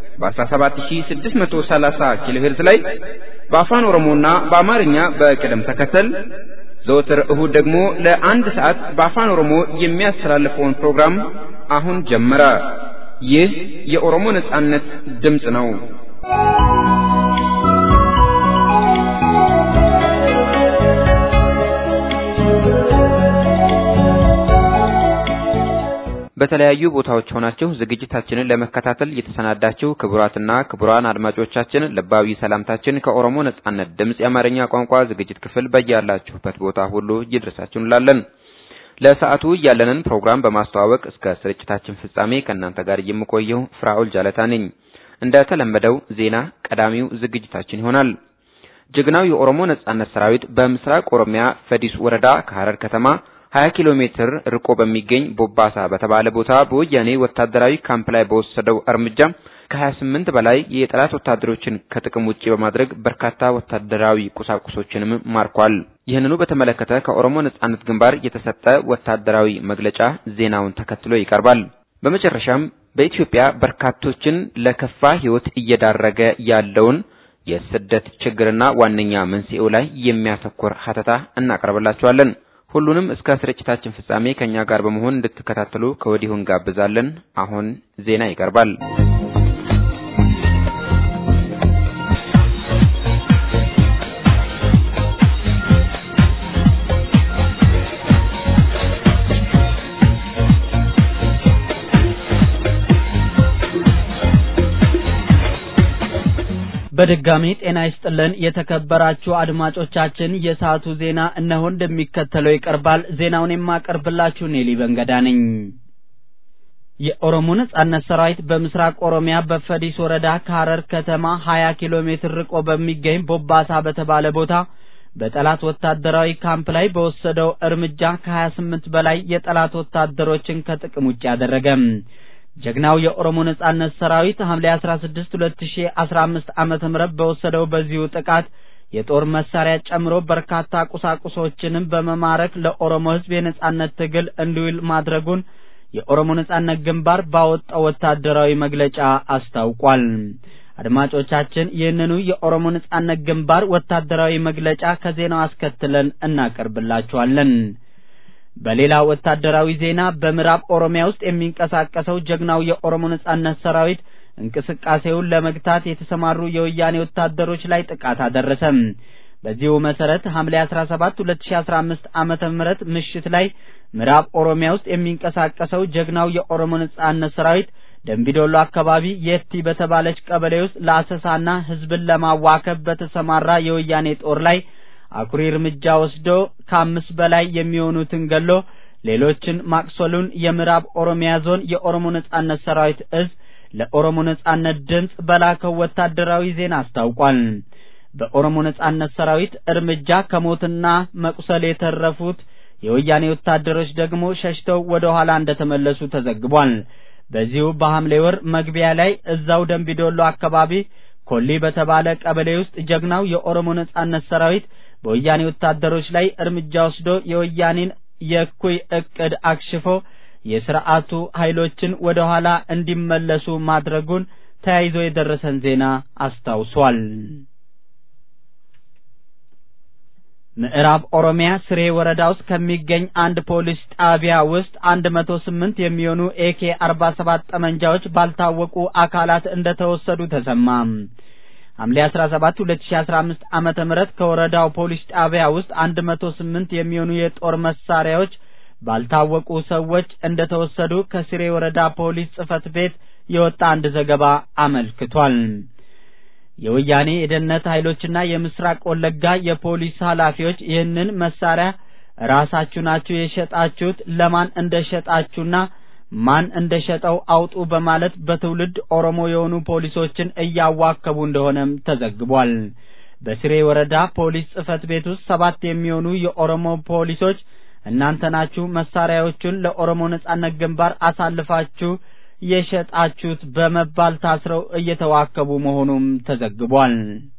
በ17630 ኪሎ ሄርዝ ላይ በአፋን ኦሮሞና በአማርኛ በቅደም ተከተል ዘወትር እሁድ ደግሞ ለአንድ ሰዓት በአፋን ኦሮሞ የሚያስተላልፈውን ፕሮግራም አሁን ጀመረ። ይህ የኦሮሞ ነጻነት ድምፅ ነው። በተለያዩ ቦታዎች ሆናችሁ ዝግጅታችንን ለመከታተል የተሰናዳችሁ ክቡራትና ክቡራን አድማጮቻችን ልባዊ ሰላምታችን ከኦሮሞ ነጻነት ድምፅ የአማርኛ ቋንቋ ዝግጅት ክፍል በያላችሁበት ቦታ ሁሉ ይድረሳችሁ እንላለን። ለሰዓቱ ያለንን ፕሮግራም በማስተዋወቅ እስከ ስርጭታችን ፍጻሜ ከእናንተ ጋር የምቆየው ፍራኦል ጃለታ ነኝ። እንደተለመደው ዜና ቀዳሚው ዝግጅታችን ይሆናል። ጀግናው የኦሮሞ ነጻነት ሰራዊት በምስራቅ ኦሮሚያ ፈዲስ ወረዳ ከሐረር ከተማ 20 ኪሎ ሜትር ርቆ በሚገኝ ቦባሳ በተባለ ቦታ በወያኔ ወታደራዊ ካምፕ ላይ በወሰደው እርምጃ ከ28 በላይ የጠላት ወታደሮችን ከጥቅም ውጪ በማድረግ በርካታ ወታደራዊ ቁሳቁሶችንም ማርኳል። ይህንኑ በተመለከተ ከኦሮሞ ነጻነት ግንባር የተሰጠ ወታደራዊ መግለጫ ዜናውን ተከትሎ ይቀርባል። በመጨረሻም በኢትዮጵያ በርካቶችን ለከፋ ሕይወት እየዳረገ ያለውን የስደት ችግርና ዋነኛ መንስኤው ላይ የሚያተኩር ሀተታ እናቀርብላችኋለን። ሁሉንም እስከ ስርጭታችን ፍጻሜ ከኛ ጋር በመሆን እንድትከታተሉ ከወዲሁ እንጋብዛለን። አሁን ዜና ይቀርባል። በድጋሚ ጤና ይስጥልን የተከበራችሁ አድማጮቻችን፣ የሰዓቱ ዜና እነሆ እንደሚከተለው ይቀርባል። ዜናውን የማቀርብላችሁ ኔሊ በንገዳ ነኝ። የኦሮሞ ነጻነት ሰራዊት በምስራቅ ኦሮሚያ በፈዲስ ወረዳ ከሐረር ከተማ 20 ኪሎ ሜትር ርቆ በሚገኝ ቦባሳ በተባለ ቦታ በጠላት ወታደራዊ ካምፕ ላይ በወሰደው እርምጃ ከ28 በላይ የጠላት ወታደሮችን ከጥቅም ውጭ ያደረገ ጀግናው የኦሮሞ ነጻነት ሰራዊት ሐምሌ 16 2015 ዓመተ ምህረት በወሰደው በዚሁ ጥቃት የጦር መሳሪያ ጨምሮ በርካታ ቁሳቁሶችንም በመማረክ ለኦሮሞ ሕዝብ የነጻነት ትግል እንዲውል ማድረጉን የኦሮሞ ነጻነት ግንባር ባወጣው ወታደራዊ መግለጫ አስታውቋል። አድማጮቻችን ይህንኑ የኦሮሞ ነጻነት ግንባር ወታደራዊ መግለጫ ከዜናው አስከትለን እናቀርብላችኋለን። በሌላ ወታደራዊ ዜና በምዕራብ ኦሮሚያ ውስጥ የሚንቀሳቀሰው ጀግናው የኦሮሞ ነጻነት ሰራዊት እንቅስቃሴውን ለመግታት የተሰማሩ የወያኔ ወታደሮች ላይ ጥቃት አደረሰ። በዚሁ መሰረት ሐምሌ 17 2015 ዓመተ ምህረት ምሽት ላይ ምዕራብ ኦሮሚያ ውስጥ የሚንቀሳቀሰው ጀግናው የኦሮሞ ነጻነት ሰራዊት ደንቢዶሎ አካባቢ የቲ በተባለች ቀበሌ ውስጥ ለአሰሳና ህዝብን ለማዋከብ በተሰማራ የወያኔ ጦር ላይ አኩሪ እርምጃ ወስዶ ከአምስት በላይ የሚሆኑትን ገሎ ሌሎችን ማቅሰሉን የምዕራብ ኦሮሚያ ዞን የኦሮሞ ነጻነት ሰራዊት እዝ ለኦሮሞ ነጻነት ድምፅ በላከው ወታደራዊ ዜና አስታውቋል። በኦሮሞ ነጻነት ሰራዊት እርምጃ ከሞትና መቁሰል የተረፉት የወያኔ ወታደሮች ደግሞ ሸሽተው ወደ ኋላ እንደተመለሱ ተዘግቧል። በዚሁ በሐምሌ ወር መግቢያ ላይ እዛው ደንቢዶሎ አካባቢ ኮሊ በተባለ ቀበሌ ውስጥ ጀግናው የኦሮሞ ነጻነት ሰራዊት በወያኔ ወታደሮች ላይ እርምጃ ወስዶ የወያኔን የእኩይ እቅድ አክሽፎ የስርዓቱ ኃይሎችን ወደ ኋላ እንዲመለሱ ማድረጉን ተያይዞ የደረሰን ዜና አስታውሷል። ምዕራብ ኦሮሚያ ስሬ ወረዳ ውስጥ ከሚገኝ አንድ ፖሊስ ጣቢያ ውስጥ አንድ መቶ ስምንት የሚሆኑ ኤኬ አርባ ሰባት ጠመንጃዎች ባልታወቁ አካላት እንደተወሰዱ ተሰማ። ሐምሌ 17 2015 ዓመተ ምህረት ከወረዳው ፖሊስ ጣቢያ ውስጥ 108 የሚሆኑ የጦር መሳሪያዎች ባልታወቁ ሰዎች እንደተወሰዱ ከስሬ ወረዳ ፖሊስ ጽሕፈት ቤት የወጣ አንድ ዘገባ አመልክቷል። የወያኔ የደህንነት ኃይሎችና የምስራቅ ወለጋ የፖሊስ ኃላፊዎች ይህንን መሳሪያ ራሳችሁ ናችሁ የሸጣችሁት፣ ለማን እንደሸጣችሁና ማን እንደሸጠው አውጡ በማለት በትውልድ ኦሮሞ የሆኑ ፖሊሶችን እያዋከቡ እንደሆነም ተዘግቧል። በስሬ ወረዳ ፖሊስ ጽሕፈት ቤት ውስጥ ሰባት የሚሆኑ የኦሮሞ ፖሊሶች እናንተ ናችሁ መሳሪያዎቹን ለኦሮሞ ነጻነት ግንባር አሳልፋችሁ የሸጣችሁት በመባል ታስረው እየተዋከቡ መሆኑም ተዘግቧል።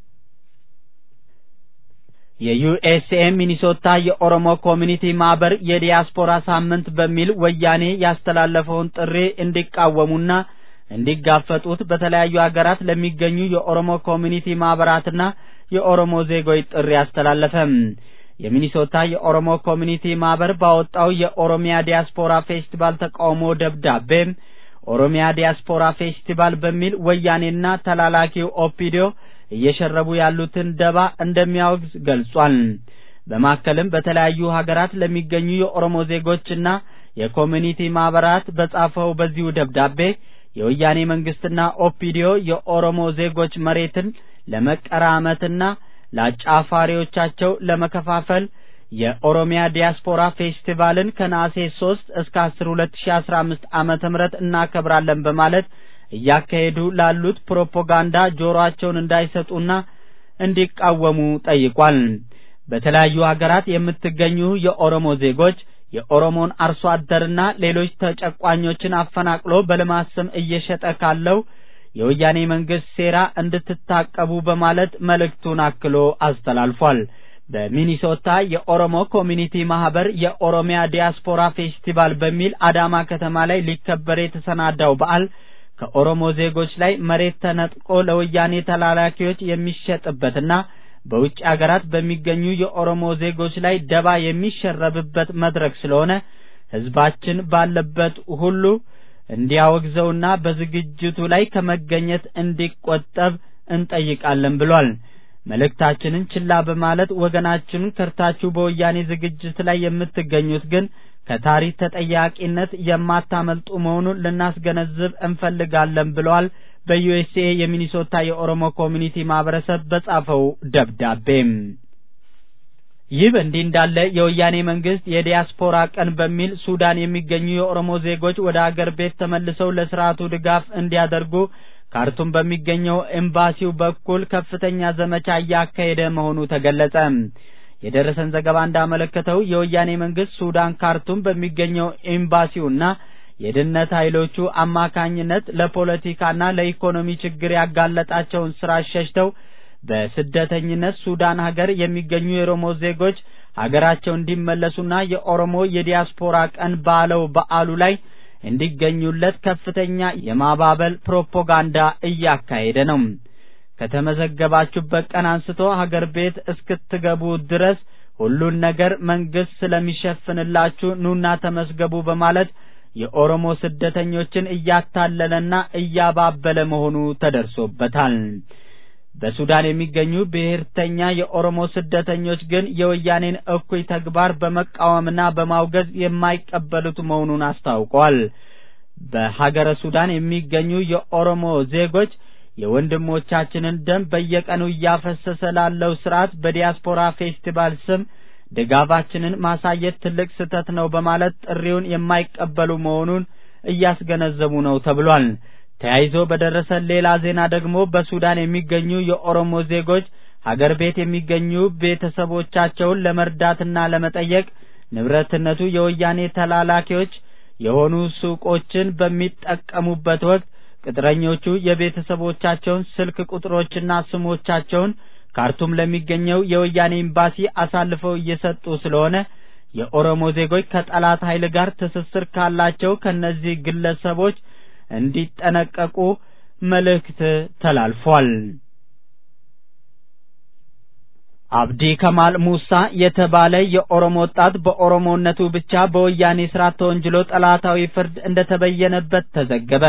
የዩኤስኤ ሚኒሶታ የኦሮሞ ኮሚኒቲ ማህበር የዲያስፖራ ሳምንት በሚል ወያኔ ያስተላለፈውን ጥሪ እንዲቃወሙና እንዲጋፈጡት በተለያዩ ሀገራት ለሚገኙ የኦሮሞ ኮሚኒቲ ማህበራትና የኦሮሞ ዜጎች ጥሪ አስተላለፈ። የሚኒሶታ የኦሮሞ ኮሚኒቲ ማህበር ባወጣው የኦሮሚያ ዲያስፖራ ፌስቲቫል ተቃውሞ ደብዳቤ ኦሮሚያ ዲያስፖራ ፌስቲቫል በሚል ወያኔና ተላላኪው ኦፒዲዮ እየሸረቡ ያሉትን ደባ እንደሚያወግዝ ገልጿል። በማከልም በተለያዩ ሀገራት ለሚገኙ የኦሮሞ ዜጎችና የኮሚኒቲ ማህበራት በጻፈው በዚሁ ደብዳቤ የወያኔ መንግስትና ኦፒዲዮ የኦሮሞ ዜጎች መሬትን ለመቀራመትና ለአጫፋሪዎቻቸው ለመከፋፈል የኦሮሚያ ዲያስፖራ ፌስቲቫልን ከነሐሴ 3 እስከ 10 2015 ዓመተ ምህረት እናከብራለን በማለት እያካሄዱ ላሉት ፕሮፓጋንዳ ጆሮአቸውን እንዳይሰጡና እንዲቃወሙ ጠይቋል። በተለያዩ ሀገራት የምትገኙ የኦሮሞ ዜጎች የኦሮሞን አርሶ አደርና ሌሎች ተጨቋኞችን አፈናቅሎ በልማት ስም እየሸጠ ካለው የወያኔ መንግስት ሴራ እንድትታቀቡ በማለት መልእክቱን አክሎ አስተላልፏል። በሚኒሶታ የኦሮሞ ኮሚኒቲ ማህበር የኦሮሚያ ዲያስፖራ ፌስቲቫል በሚል አዳማ ከተማ ላይ ሊከበር የተሰናዳው በዓል ከኦሮሞ ዜጎች ላይ መሬት ተነጥቆ ለወያኔ ተላላኪዎች የሚሸጥበትና በውጭ አገራት በሚገኙ የኦሮሞ ዜጎች ላይ ደባ የሚሸረብበት መድረክ ስለሆነ ህዝባችን ባለበት ሁሉ እንዲያወግዘውና በዝግጅቱ ላይ ከመገኘት እንዲቆጠብ እንጠይቃለን ብሏል። መልእክታችንን ችላ በማለት ወገናችንን ከርታችሁ በወያኔ ዝግጅት ላይ የምትገኙት ግን ከታሪክ ተጠያቂነት የማታመልጡ መሆኑን ልናስገነዝብ እንፈልጋለን ብለዋል። በዩኤስኤ የሚኒሶታ የኦሮሞ ኮሚኒቲ ማህበረሰብ በጻፈው ደብዳቤም ይህ በእንዲህ እንዳለ የወያኔ መንግስት የዲያስፖራ ቀን በሚል ሱዳን የሚገኙ የኦሮሞ ዜጎች ወደ አገር ቤት ተመልሰው ለስርዓቱ ድጋፍ እንዲያደርጉ ካርቱም በሚገኘው ኤምባሲው በኩል ከፍተኛ ዘመቻ እያካሄደ መሆኑ ተገለጸ። የደረሰን ዘገባ እንዳመለከተው የወያኔ መንግስት ሱዳን ካርቱም በሚገኘው ኤምባሲውና የድነት ኃይሎቹ አማካኝነት ለፖለቲካና ለኢኮኖሚ ችግር ያጋለጣቸውን ስራ ሸሽተው በስደተኝነት ሱዳን ሀገር የሚገኙ የኦሮሞ ዜጎች ሀገራቸው እንዲመለሱና የኦሮሞ የዲያስፖራ ቀን ባለው በዓሉ ላይ እንዲገኙለት ከፍተኛ የማባበል ፕሮፓጋንዳ እያካሄደ ነው። ከተመዘገባችሁበት ቀን አንስቶ ሀገር ቤት እስክትገቡ ድረስ ሁሉን ነገር መንግስት ስለሚሸፍንላችሁ ኑና ተመስገቡ በማለት የኦሮሞ ስደተኞችን እያታለለና እያባበለ መሆኑ ተደርሶበታል። በሱዳን የሚገኙ ብሔርተኛ የኦሮሞ ስደተኞች ግን የወያኔን እኩይ ተግባር በመቃወምና በማውገዝ የማይቀበሉት መሆኑን አስታውቀዋል። በሀገረ ሱዳን የሚገኙ የኦሮሞ ዜጎች የወንድሞቻችንን ደም በየቀኑ እያፈሰሰ ላለው ስርዓት በዲያስፖራ ፌስቲቫል ስም ድጋፋችንን ማሳየት ትልቅ ስህተት ነው በማለት ጥሪውን የማይቀበሉ መሆኑን እያስገነዘቡ ነው ተብሏል። ተያይዞ በደረሰን ሌላ ዜና ደግሞ በሱዳን የሚገኙ የኦሮሞ ዜጎች ሀገር ቤት የሚገኙ ቤተሰቦቻቸውን ለመርዳትና ለመጠየቅ ንብረትነቱ የወያኔ ተላላኪዎች የሆኑ ሱቆችን በሚጠቀሙበት ወቅት ቅጥረኞቹ የቤተሰቦቻቸውን ስልክ ቁጥሮችና ስሞቻቸውን ካርቱም ለሚገኘው የወያኔ ኤምባሲ አሳልፈው እየሰጡ ስለሆነ የኦሮሞ ዜጎች ከጠላት ኃይል ጋር ትስስር ካላቸው ከነዚህ ግለሰቦች እንዲጠነቀቁ መልእክት ተላልፏል። አብዲ ከማል ሙሳ የተባለ የኦሮሞ ወጣት በኦሮሞነቱ ብቻ በወያኔ ስርዓት ተወንጅሎ ጠላታዊ ፍርድ እንደተበየነበት ተዘገበ።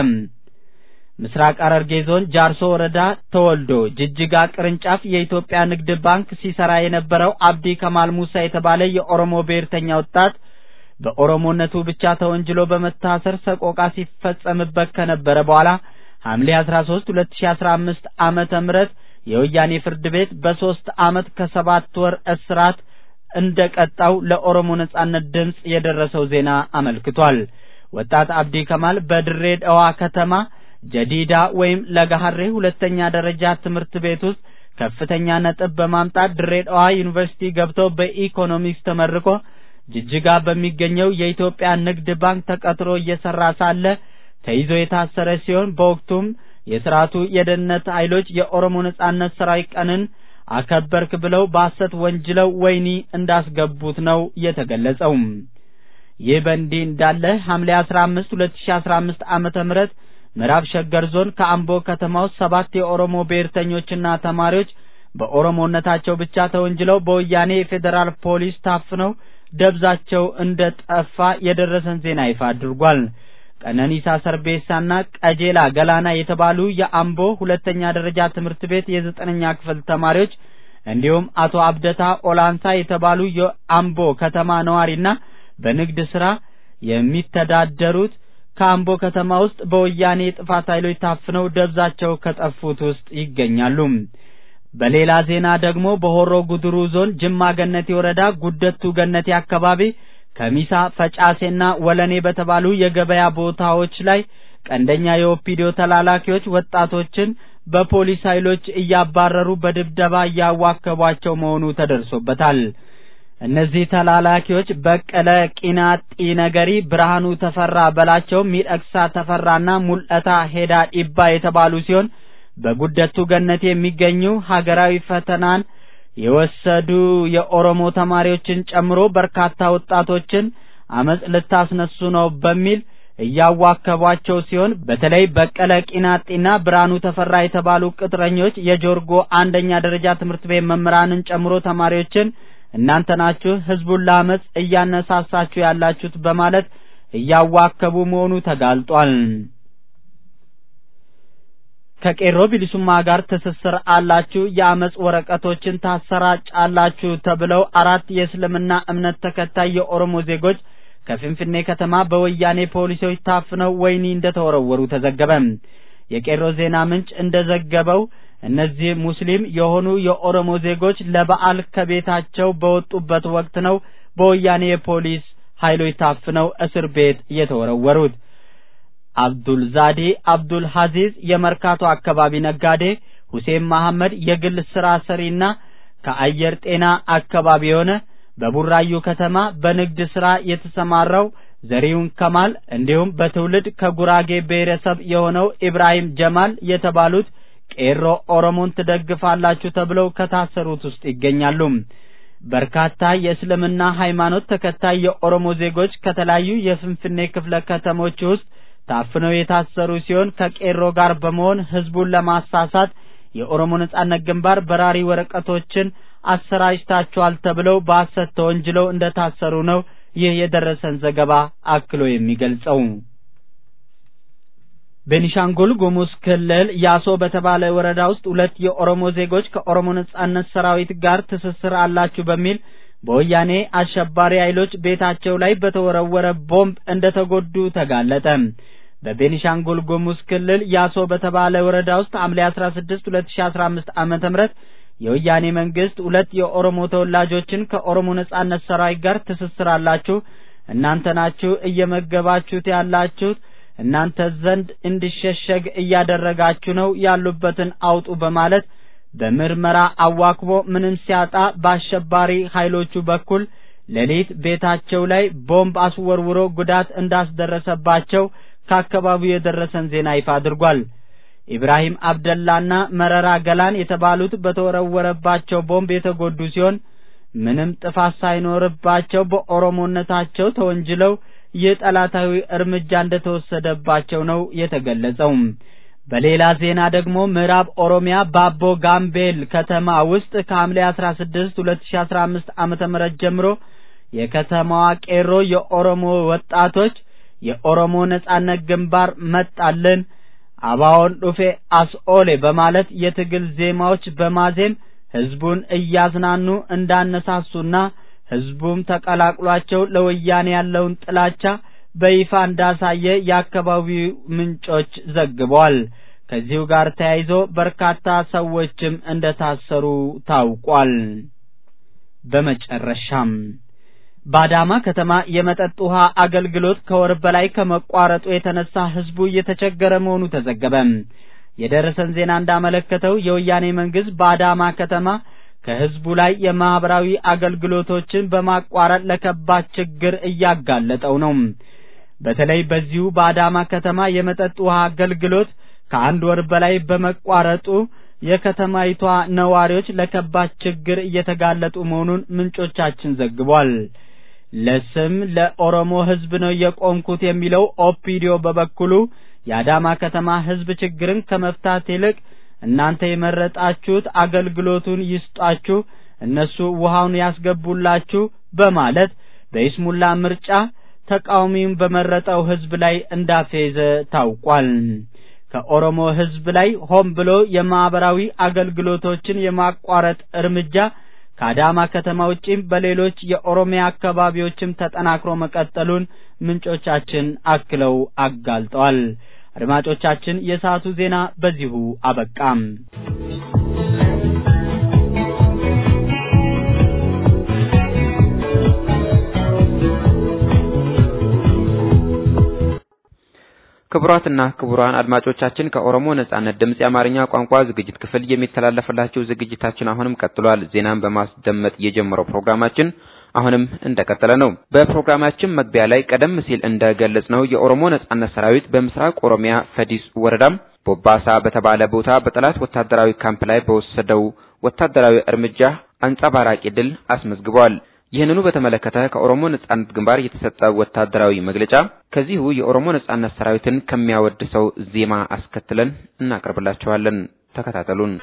ምስራቅ ሐረርጌ ዞን ጃርሶ ወረዳ ተወልዶ ጅጅጋ ቅርንጫፍ የኢትዮጵያ ንግድ ባንክ ሲሰራ የነበረው አብዲ ከማል ሙሳ የተባለ የኦሮሞ ብሔርተኛ ወጣት በኦሮሞነቱ ብቻ ተወንጅሎ በመታሰር ሰቆቃ ሲፈጸምበት ከነበረ በኋላ ሐምሌ 13 2015 ዓመተ ምህረት የወያኔ ፍርድ ቤት በሶስት ዓመት ከሰባት ወር እስራት እንደቀጣው ለኦሮሞ ነጻነት ድምፅ የደረሰው ዜና አመልክቷል። ወጣት አብዲ ከማል በድሬዳዋ ከተማ ጀዲዳ ወይም ለጋሐሬ ሁለተኛ ደረጃ ትምህርት ቤት ውስጥ ከፍተኛ ነጥብ በማምጣት ድሬዳዋ ዩኒቨርሲቲ ገብቶ በኢኮኖሚክስ ተመርቆ ጅጅጋ በሚገኘው የኢትዮጵያ ንግድ ባንክ ተቀጥሮ እየሰራ ሳለ ተይዞ የታሰረ ሲሆን በወቅቱም የስርዓቱ የደህንነት ኃይሎች የኦሮሞ ነጻነት ሰራዊት ቀንን አከበርክ ብለው በሐሰት ወንጅለው ወህኒ እንዳስገቡት ነው የተገለጸው። ይህ በእንዲህ እንዳለ ሐምሌ 15 2015 ዓመተ ምህረት ምዕራብ ሸገር ዞን ከአምቦ ከተማ ውስጥ ሰባት የኦሮሞ ብሔርተኞችና ተማሪዎች በኦሮሞነታቸው ብቻ ተወንጅለው በወያኔ የፌዴራል ፖሊስ ታፍነው ደብዛቸው እንደ ጠፋ የደረሰን ዜና ይፋ አድርጓል። ቀነኒሳ ሰርቤሳና ቀጄላ ገላና የተባሉ የአምቦ ሁለተኛ ደረጃ ትምህርት ቤት የዘጠነኛ ክፍል ተማሪዎች እንዲሁም አቶ አብደታ ኦላንሳ የተባሉ የአምቦ ከተማ ነዋሪና በንግድ ስራ የሚተዳደሩት ከአምቦ ከተማ ውስጥ በወያኔ የጥፋት ኃይሎች ታፍነው ደብዛቸው ከጠፉት ውስጥ ይገኛሉ። በሌላ ዜና ደግሞ በሆሮ ጉድሩ ዞን ጅማ ገነቴ ወረዳ ጉደቱ ገነቴ አካባቢ ከሚሳ ፈጫሴና ወለኔ በተባሉ የገበያ ቦታዎች ላይ ቀንደኛ የኦፒዲዮ ተላላኪዎች ወጣቶችን በፖሊስ ኃይሎች እያባረሩ በድብደባ እያዋከቧቸው መሆኑ ተደርሶበታል። እነዚህ ተላላኪዎች በቀለ ቂናጢ ነገሪ፣ ብርሃኑ ተፈራ በላቸው፣ ሚደቅሳ ተፈራና ሙልጠታ ሄዳ ዲባ የተባሉ ሲሆን በጉደቱ ገነት የሚገኙ ሀገራዊ ፈተናን የወሰዱ የኦሮሞ ተማሪዎችን ጨምሮ በርካታ ወጣቶችን አመጽ ልታስነሱ ነው በሚል እያዋከቧቸው ሲሆን በተለይ በቀለ ቂናጤና ብርሃኑ ተፈራ የተባሉ ቅጥረኞች የጆርጎ አንደኛ ደረጃ ትምህርት ቤት መምህራንን ጨምሮ ተማሪዎችን እናንተ ናችሁ ህዝቡን ለአመፅ እያነሳሳችሁ ያላችሁት በማለት እያዋከቡ መሆኑ ተጋልጧል። ከቄሮ ቢሊሱማ ጋር ትስስር አላችሁ፣ የአመፅ ወረቀቶችን ታሰራጫላችሁ ተብለው አራት የእስልምና እምነት ተከታይ የኦሮሞ ዜጎች ከፍንፍኔ ከተማ በወያኔ ፖሊሶች ታፍነው ወህኒ እንደተወረወሩ ተዘገበ። የቄሮ ዜና ምንጭ እንደዘገበው እነዚህ ሙስሊም የሆኑ የኦሮሞ ዜጎች ለበዓል ከቤታቸው በወጡበት ወቅት ነው በወያኔ የፖሊስ ኃይሎች ታፍነው እስር ቤት የተወረወሩት። አብዱል ዛዴ አብዱል ሐዚዝ የመርካቶ አካባቢ ነጋዴ፣ ሁሴን መሐመድ የግል ስራ ሰሪና ከአየር ጤና አካባቢ የሆነ በቡራዩ ከተማ በንግድ ስራ የተሰማራው ዘሪሁን ከማል እንዲሁም በትውልድ ከጉራጌ ብሔረሰብ የሆነው ኢብራሂም ጀማል የተባሉት ቄሮ ኦሮሞን ትደግፋላችሁ ተብለው ከታሰሩት ውስጥ ይገኛሉ። በርካታ የእስልምና ሃይማኖት ተከታይ የኦሮሞ ዜጎች ከተለያዩ የፍንፍኔ ክፍለ ከተሞች ውስጥ ታፍነው የታሰሩ ሲሆን ከቄሮ ጋር በመሆን ህዝቡን ለማሳሳት የኦሮሞ ነጻነት ግንባር በራሪ ወረቀቶችን አሰራጭታችኋል ተብለው በሐሰት ተወንጅለው እንደታሰሩ ነው ይህ የደረሰን ዘገባ አክሎ የሚገልጸው። ቤኒሻንጉል ጉሙዝ ክልል ያሶ በተባለ ወረዳ ውስጥ ሁለት የኦሮሞ ዜጎች ከኦሮሞ ነጻነት ሰራዊት ጋር ትስስር አላችሁ በሚል በወያኔ አሸባሪ ኃይሎች ቤታቸው ላይ በተወረወረ ቦምብ እንደተጎዱ ተጋለጠ። በቤኒሻንጉል ጉሙዝ ክልል ያሶ በተባለ ወረዳ ውስጥ ሐምሌ 16 2015 ዓመተ ምህረት የወያኔ መንግስት ሁለት የኦሮሞ ተወላጆችን ከኦሮሞ ነጻነት ሰራዊት ጋር ትስስር አላችሁ፣ እናንተ ናችሁ እየመገባችሁት ያላችሁት፣ እናንተ ዘንድ እንዲሸሸግ እያደረጋችሁ ነው፣ ያሉበትን አውጡ በማለት በምርመራ አዋክቦ ምንም ሲያጣ በአሸባሪ ኃይሎቹ በኩል ሌሊት ቤታቸው ላይ ቦምብ አስወርውሮ ጉዳት እንዳስደረሰባቸው ከአካባቢው የደረሰን ዜና ይፋ አድርጓል። ኢብራሂም አብደላና መረራ ገላን የተባሉት በተወረወረባቸው ቦምብ የተጎዱ ሲሆን ምንም ጥፋት ሳይኖርባቸው በኦሮሞነታቸው ተወንጅለው ይህ ጠላታዊ እርምጃ እንደተወሰደባቸው ነው የተገለጸው። በሌላ ዜና ደግሞ ምዕራብ ኦሮሚያ ባቦ ጋምቤል ከተማ ውስጥ ከሐምሌ 16 2015 ዓመተ ምህረት ጀምሮ የከተማዋ ቄሮ የኦሮሞ ወጣቶች የኦሮሞ ነጻነት ግንባር መጣልን አባውን ዱፌ አስኦሌ በማለት የትግል ዜማዎች በማዜም ህዝቡን እያዝናኑ እንዳነሳሱና ህዝቡም ተቀላቅሏቸው ለወያኔ ያለውን ጥላቻ በይፋ እንዳሳየ የአካባቢው ምንጮች ዘግበዋል። ከዚሁ ጋር ተያይዞ በርካታ ሰዎችም እንደታሰሩ ታውቋል። በመጨረሻም በአዳማ ከተማ የመጠጥ ውሃ አገልግሎት ከወር በላይ ከመቋረጡ የተነሳ ህዝቡ እየተቸገረ መሆኑ ተዘገበ። የደረሰን ዜና እንዳመለከተው የወያኔ መንግስት በአዳማ ከተማ ከህዝቡ ላይ የማህበራዊ አገልግሎቶችን በማቋረጥ ለከባድ ችግር እያጋለጠው ነው። በተለይ በዚሁ በአዳማ ከተማ የመጠጥ ውሃ አገልግሎት ከአንድ ወር በላይ በመቋረጡ የከተማይቷ ነዋሪዎች ለከባድ ችግር እየተጋለጡ መሆኑን ምንጮቻችን ዘግቧል። ለስም ለኦሮሞ ህዝብ ነው የቆምኩት የሚለው ኦፒዲዮ በበኩሉ የአዳማ ከተማ ህዝብ ችግርን ከመፍታት ይልቅ እናንተ የመረጣችሁት አገልግሎቱን ይስጧችሁ፣ እነሱ ውሃውን ያስገቡላችሁ በማለት በይስሙላ ምርጫ ተቃዋሚውን በመረጠው ህዝብ ላይ እንዳፌዘ ታውቋል። ከኦሮሞ ህዝብ ላይ ሆን ብሎ የማህበራዊ አገልግሎቶችን የማቋረጥ እርምጃ ከአዳማ ከተማ ውጪም በሌሎች የኦሮሚያ አካባቢዎችም ተጠናክሮ መቀጠሉን ምንጮቻችን አክለው አጋልጠዋል። አድማጮቻችን፣ የሰዓቱ ዜና በዚሁ አበቃም። ክቡራትና ክቡራን አድማጮቻችን ከኦሮሞ ነጻነት ድምጽ የአማርኛ ቋንቋ ዝግጅት ክፍል የሚተላለፍላችሁ ዝግጅታችን አሁንም ቀጥሏል። ዜናን በማስደመጥ የጀመረው ፕሮግራማችን አሁንም እንደቀጠለ ነው። በፕሮግራማችን መግቢያ ላይ ቀደም ሲል እንደገለጽነው የኦሮሞ ነጻነት ሰራዊት በምስራቅ ኦሮሚያ ፈዲስ ወረዳም ቦባሳ በተባለ ቦታ በጠላት ወታደራዊ ካምፕ ላይ በወሰደው ወታደራዊ እርምጃ አንጸባራቂ ድል አስመዝግቧል። ይህንኑ በተመለከተ ከኦሮሞ ነጻነት ግንባር የተሰጠ ወታደራዊ መግለጫ ከዚሁ የኦሮሞ ነጻነት ሰራዊትን ከሚያወድሰው ዜማ አስከትለን እናቀርብላችኋለን። ተከታተሉን።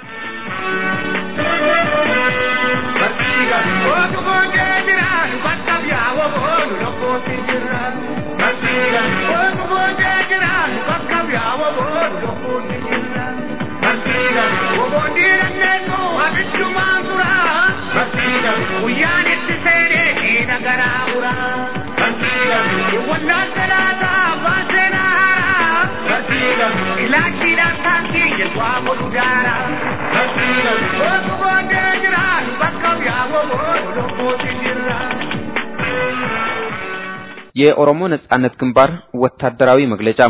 የኦሮሞ ነጻነት ግንባር ወታደራዊ መግለጫ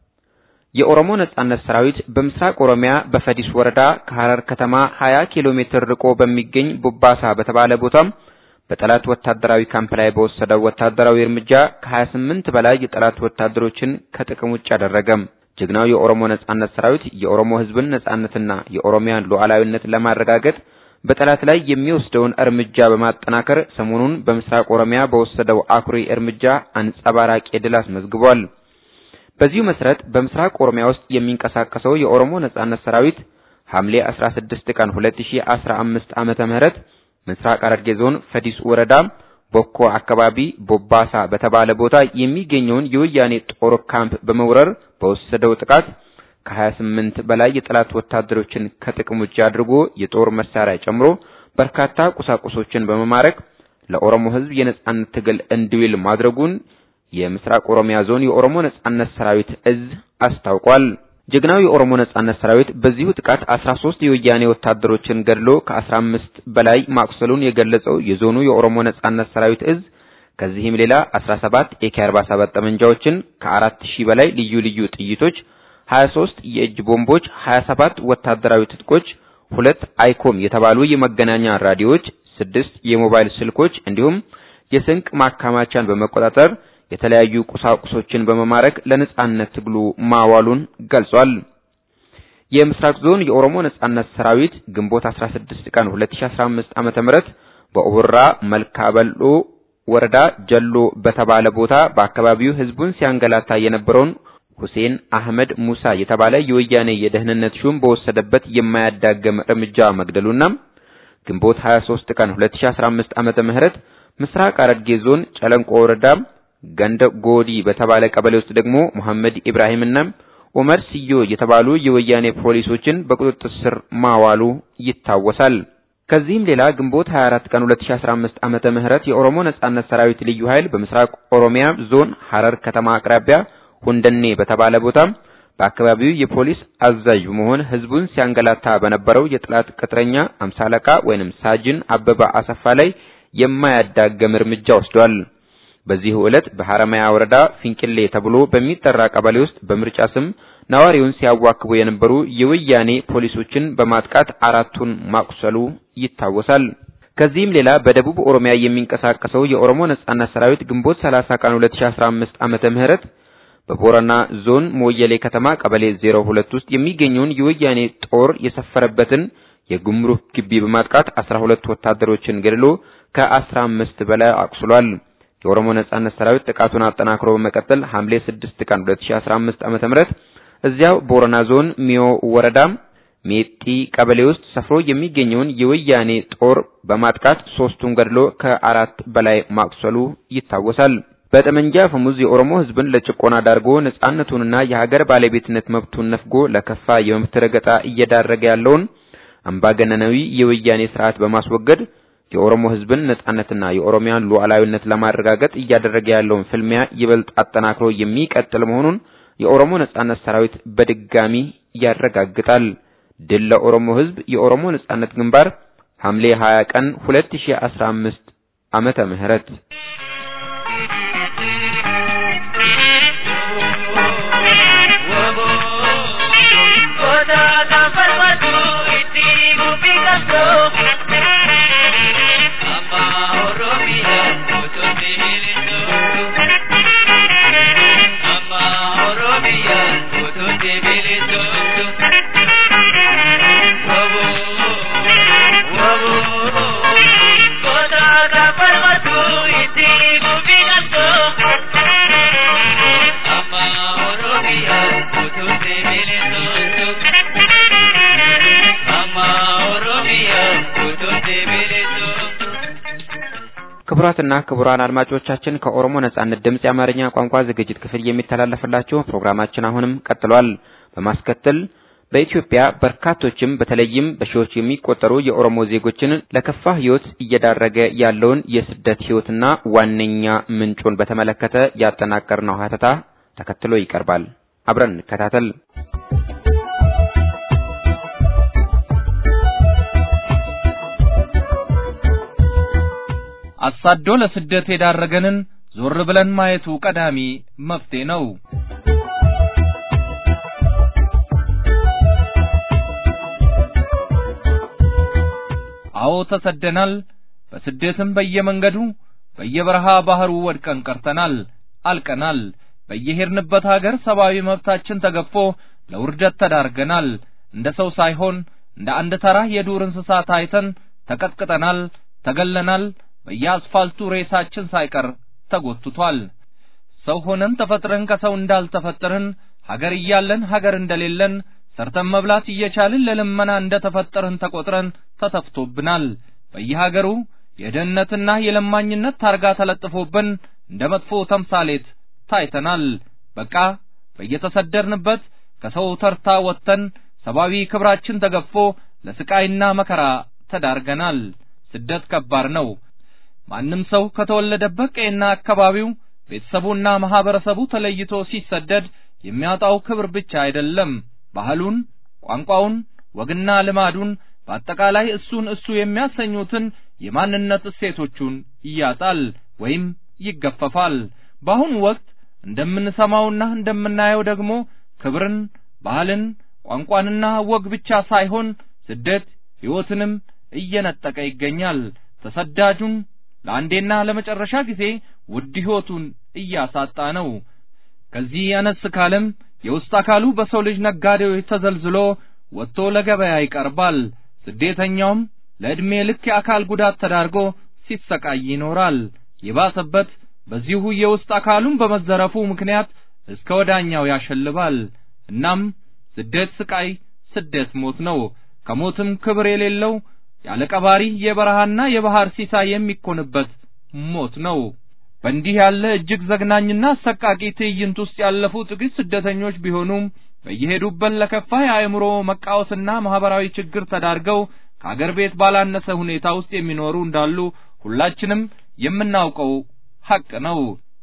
የኦሮሞ ነጻነት ሰራዊት በምስራቅ ኦሮሚያ በፈዲስ ወረዳ ከሐረር ከተማ 20 ኪሎ ሜትር ርቆ በሚገኝ ቡባሳ በተባለ ቦታ በጠላት ወታደራዊ ካምፕ ላይ በወሰደው ወታደራዊ እርምጃ ከ28 በላይ የጠላት ወታደሮችን ከጥቅም ውጭ አደረገ። ጀግናው የኦሮሞ ነጻነት ሰራዊት የኦሮሞ ሕዝብን ነጻነትና የኦሮሚያን ሉዓላዊነት ለማረጋገጥ በጠላት ላይ የሚወስደውን እርምጃ በማጠናከር ሰሞኑን በምስራቅ ኦሮሚያ በወሰደው አኩሪ እርምጃ አንጸባራቂ ድል አስመዝግቧል። በዚሁ መሰረት በምስራቅ ኦሮሚያ ውስጥ የሚንቀሳቀሰው የኦሮሞ ነጻነት ሰራዊት ሐምሌ 16 ቀን 2015 ዓመተ ምህረት ምስራቅ ሐረርጌ ዞን ፈዲስ ወረዳ ቦኮ አካባቢ ቦባሳ በተባለ ቦታ የሚገኘውን የወያኔ ጦር ካምፕ በመውረር በወሰደው ጥቃት ከ28 በላይ የጠላት ወታደሮችን ከጥቅም ውጭ አድርጎ የጦር መሳሪያ ጨምሮ በርካታ ቁሳቁሶችን በመማረክ ለኦሮሞ ሕዝብ የነጻነት ትግል እንዲውል ማድረጉን የምስራቅ ኦሮሚያ ዞን የኦሮሞ ነጻነት ሰራዊት እዝ አስታውቋል። ጀግናው የኦሮሞ ነጻነት ሰራዊት በዚሁ ጥቃት 13 የወያኔ ወታደሮችን ገድሎ ከ15 በላይ ማቁሰሉን የገለጸው የዞኑ የኦሮሞ ነጻነት ሰራዊት እዝ ከዚህም ሌላ 17 ኤኬ47 ጠመንጃዎችን ከ4000 በላይ ልዩ ልዩ ጥይቶች 23 የእጅ ቦምቦች፣ 27 ወታደራዊ ትጥቆች፣ ሁለት አይኮም የተባሉ የመገናኛ ራዲዮዎች፣ ስድስት የሞባይል ስልኮች እንዲሁም የስንቅ ማከማቻን በመቆጣጠር የተለያዩ ቁሳቁሶችን በመማረክ ለነጻነት ትግሉ ማዋሉን ገልጿል። የምስራቅ ዞን የኦሮሞ ነጻነት ሰራዊት ግንቦት 16 ቀን 2015 ዓመተ ምህረት በኦቦራ መልካበሎ ወረዳ ጀሎ በተባለ ቦታ በአካባቢው ህዝቡን ሲያንገላታ የነበረውን ሁሴን አህመድ ሙሳ የተባለ የወያኔ የደህንነት ሹም በወሰደበት የማያዳግም እርምጃ መግደሉና ግንቦት 23 ቀን 2015 ዓመተ ምህረት ምስራቅ ሐረርጌ ዞን ጨለንቆ ወረዳ ገንደ ጎዲ በተባለ ቀበሌ ውስጥ ደግሞ መሐመድ ኢብራሂምና ኡመር ሲዮ የተባሉ የወያኔ ፖሊሶችን በቁጥጥር ስር ማዋሉ ይታወሳል። ከዚህም ሌላ ግንቦት 24 ቀን 2015 ዓመተ ምህረት የኦሮሞ ነጻነት ሰራዊት ልዩ ኃይል በምስራቅ ኦሮሚያ ዞን ሐረር ከተማ አቅራቢያ ሁንደኔ በተባለ ቦታ በአካባቢው የፖሊስ አዛዥ በመሆን ህዝቡን ሲያንገላታ በነበረው የጠላት ቅጥረኛ አምሳ አለቃ ወይንም ሳጅን አበባ አሰፋ ላይ የማያዳግም እርምጃ ወስዷል። በዚህ ዕለት በሐረማያ ወረዳ ፊንቅሌ ተብሎ በሚጠራ ቀበሌ ውስጥ በምርጫ ስም ነዋሪውን ሲያዋክቡ የነበሩ የወያኔ ፖሊሶችን በማጥቃት አራቱን ማቁሰሉ ይታወሳል። ከዚህም ሌላ በደቡብ ኦሮሚያ የሚንቀሳቀሰው የኦሮሞ ነጻነት ሰራዊት ግንቦት 30 ቀን 2015 ዓመተ ምህረት በቦረና ዞን ሞየሌ ከተማ ቀበሌ 02 ውስጥ የሚገኘውን የወያኔ ጦር የሰፈረበትን የጉምሩክ ግቢ በማጥቃት 12 ወታደሮችን ገድሎ ከ15 በላይ አቁስሏል። የኦሮሞ ነጻነት ሰራዊት ጥቃቱን አጠናክሮ በመቀጠል ሐምሌ 6 ቀን 2015 ዓመተ ምህረት እዚያው ቦረና ዞን ሚዮ ወረዳ ሜጢ ቀበሌ ውስጥ ሰፍሮ የሚገኘውን የወያኔ ጦር በማጥቃት ሶስቱን ገድሎ ከአራት በላይ ማቁሰሉ ይታወሳል። በጠመንጃ ፈሙዝ የኦሮሞ ሕዝብን ለጭቆና ዳርጎ ነጻነቱንና የሀገር ባለቤትነት መብቱን ነፍጎ ለከፋ የመብት ረገጣ እየዳረገ ያለውን አምባገነናዊ የወያኔ ስርዓት በማስወገድ የኦሮሞ ሕዝብን ነጻነትና የኦሮሚያን ሉዓላዊነት ለማረጋገጥ እያደረገ ያለውን ፍልሚያ ይበልጥ አጠናክሮ የሚቀጥል መሆኑን የኦሮሞ ነጻነት ሰራዊት በድጋሚ ያረጋግጣል። ድል ለኦሮሞ ሕዝብ! የኦሮሞ ነጻነት ግንባር ሐምሌ 20 ቀን 2015 ዓመተ ምህረት Kota ka parvat ክቡራትና ክቡራን አድማጮቻችን ከኦሮሞ ነጻነት ድምጽ የአማርኛ ቋንቋ ዝግጅት ክፍል የሚተላለፍላችሁ ፕሮግራማችን አሁንም ቀጥሏል። በማስከተል በኢትዮጵያ በርካቶችም በተለይም በሺዎች የሚቆጠሩ የኦሮሞ ዜጎችን ለከፋ ሕይወት እየዳረገ ያለውን የስደት ሕይወትና ዋነኛ ምንጩን በተመለከተ ያጠናቀርነው ሀተታ ተከትሎ ይቀርባል። አብረን እንከታተል። አሳዶ ለስደት የዳረገንን ዞር ብለን ማየቱ ቀዳሚ መፍትሄ ነው። አዎ ተሰደናል። በስደትም በየመንገዱ በየበረሃ ባህሩ ወድቀን ቀርተናል፣ አልቀናል። በየሄድንበት ሀገር ሰብአዊ መብታችን ተገፎ ለውርደት ተዳርገናል። እንደ ሰው ሳይሆን እንደ አንድ ተራ የዱር እንስሳ ታይተን ተቀጥቅጠናል፣ ተገለናል። በየአስፋልቱ ሬሳችን ሳይቀር ተጎትቷል። ሰው ሆነን ተፈጥረን ከሰው እንዳልተፈጠርን ሀገር እያለን ሀገር እንደሌለን ሰርተን መብላት እየቻልን ለልመና እንደተፈጠርን ተቆጥረን ተተፍቶብናል። በየሀገሩ የድህነትና የለማኝነት ታርጋ ተለጥፎብን እንደ መጥፎ ተምሳሌት ታይተናል። በቃ በየተሰደርንበት ከሰው ተርታ ወጥተን ሰብአዊ ክብራችን ተገፎ ለስቃይና መከራ ተዳርገናል። ስደት ከባድ ነው። ማንም ሰው ከተወለደበት ቀይና አካባቢው ቤተሰቡና ማህበረሰቡ ተለይቶ ሲሰደድ የሚያጣው ክብር ብቻ አይደለም፣ ባህሉን፣ ቋንቋውን፣ ወግና ልማዱን በአጠቃላይ እሱን እሱ የሚያሰኙትን የማንነት እሴቶቹን ይያጣል ወይም ይገፈፋል። በአሁኑ ወቅት እንደምንሰማውና እንደምናየው ደግሞ ክብርን፣ ባህልን፣ ቋንቋንና ወግ ብቻ ሳይሆን ስደት ሕይወትንም እየነጠቀ ይገኛል። ተሰዳጁን ለአንዴና ለመጨረሻ ጊዜ ውድ ሕይወቱን እያሳጣ ነው። ከዚህ አነስ ካለም የውስጥ አካሉ በሰው ልጅ ነጋዴዎች ተዘልዝሎ ወጥቶ ለገበያ ይቀርባል። ስደተኛውም ለዕድሜ ልክ የአካል ጉዳት ተዳርጎ ሲሰቃይ ይኖራል። የባሰበት በዚሁ የውስጥ አካሉን በመዘረፉ ምክንያት እስከ ወዳኛው ያሸልባል። እናም ስደት ስቃይ፣ ስደት ሞት ነው። ከሞትም ክብር የሌለው ያለ ቀባሪ የበረሃና የባህር ሲሳይ የሚኮንበት ሞት ነው። በእንዲህ ያለ እጅግ ዘግናኝና አሰቃቂ ትዕይንት ውስጥ ያለፉ ጥቂት ስደተኞች ቢሆኑም በየሄዱበት ለከፋ የአእምሮ መቃወስና ማህበራዊ ችግር ተዳርገው ከአገር ቤት ባላነሰ ሁኔታ ውስጥ የሚኖሩ እንዳሉ ሁላችንም የምናውቀው ሐቅ ነው።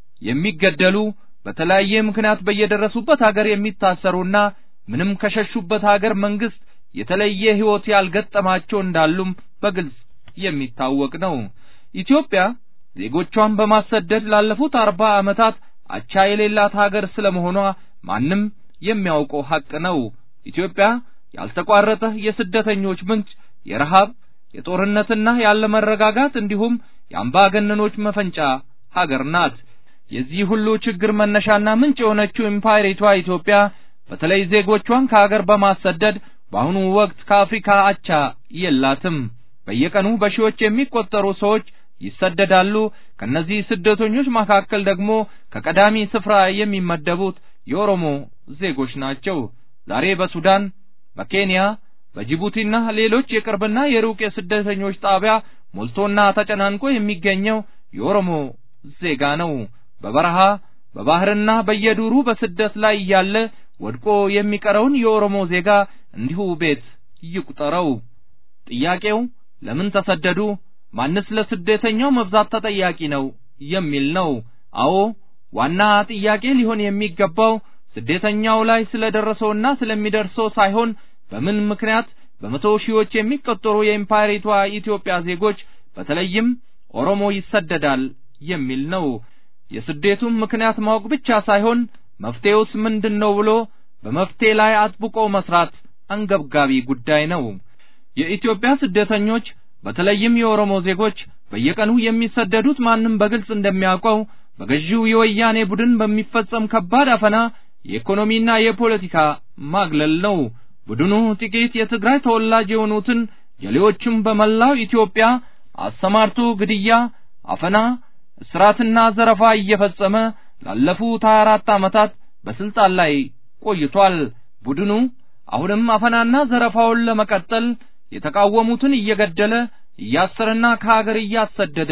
የሚገደሉ በተለያየ ምክንያት በየደረሱበት ሀገር የሚታሰሩና ምንም ከሸሹበት ሀገር መንግስት የተለየ ሕይወት ያልገጠማቸው እንዳሉም በግልጽ የሚታወቅ ነው። ኢትዮጵያ ዜጎቿን በማሰደድ ላለፉት አርባ ዓመታት አቻ የሌላት ሀገር ስለመሆኗ ማንም የሚያውቀው ሐቅ ነው። ኢትዮጵያ ያልተቋረጠ የስደተኞች ምንጭ፣ የረሃብ፣ የጦርነትና ያለመረጋጋት እንዲሁም የአምባገነኖች መፈንጫ ሀገር ናት። የዚህ ሁሉ ችግር መነሻና ምንጭ የሆነችው ኢምፓየሪቷ ኢትዮጵያ በተለይ ዜጎቿን ከሀገር በማሰደድ በአሁኑ ወቅት ከአፍሪካ አቻ የላትም። በየቀኑ በሺዎች የሚቆጠሩ ሰዎች ይሰደዳሉ። ከነዚህ ስደተኞች መካከል ደግሞ ከቀዳሚ ስፍራ የሚመደቡት የኦሮሞ ዜጎች ናቸው። ዛሬ በሱዳን፣ በኬንያ፣ በጅቡቲና ሌሎች የቅርብና የሩቅ የስደተኞች ጣቢያ ሞልቶና ተጨናንቆ የሚገኘው የኦሮሞ ዜጋ ነው። በበረሃ በባህርና በየዱሩ በስደት ላይ እያለ ወድቆ የሚቀረውን የኦሮሞ ዜጋ እንዲሁ ቤት ይቁጠረው። ጥያቄው ለምን ተሰደዱ? ማንስ ለስደተኛው መብዛት ተጠያቂ ነው የሚል ነው። አዎ ዋና ጥያቄ ሊሆን የሚገባው ስደተኛው ላይ ስለደረሰውና ስለሚደርሰው ሳይሆን በምን ምክንያት በመቶ ሺዎች የሚቆጠሩ የኢምፓየሪቷ ኢትዮጵያ ዜጎች በተለይም ኦሮሞ ይሰደዳል የሚል ነው። የስደቱን ምክንያት ማወቅ ብቻ ሳይሆን መፍትሄውስ ምንድን ነው ብሎ በመፍትሄ ላይ አጥብቆ መስራት አንገብጋቢ ጉዳይ ነው። የኢትዮጵያ ስደተኞች በተለይም የኦሮሞ ዜጎች በየቀኑ የሚሰደዱት ማንም በግልጽ እንደሚያውቀው በገዢው የወያኔ ቡድን በሚፈጸም ከባድ አፈና፣ የኢኮኖሚና የፖለቲካ ማግለል ነው። ቡድኑ ጥቂት የትግራይ ተወላጅ የሆኑትን ጀሌዎችም በመላው ኢትዮጵያ አሰማርቶ ግድያ፣ አፈና፣ እስራትና ዘረፋ እየፈጸመ ላለፉት 24 ዓመታት በስልጣን ላይ ቆይቷል። ቡድኑ አሁንም አፈናና ዘረፋውን ለመቀጠል የተቃወሙትን እየገደለ እያሰረና ከሀገር እያሰደደ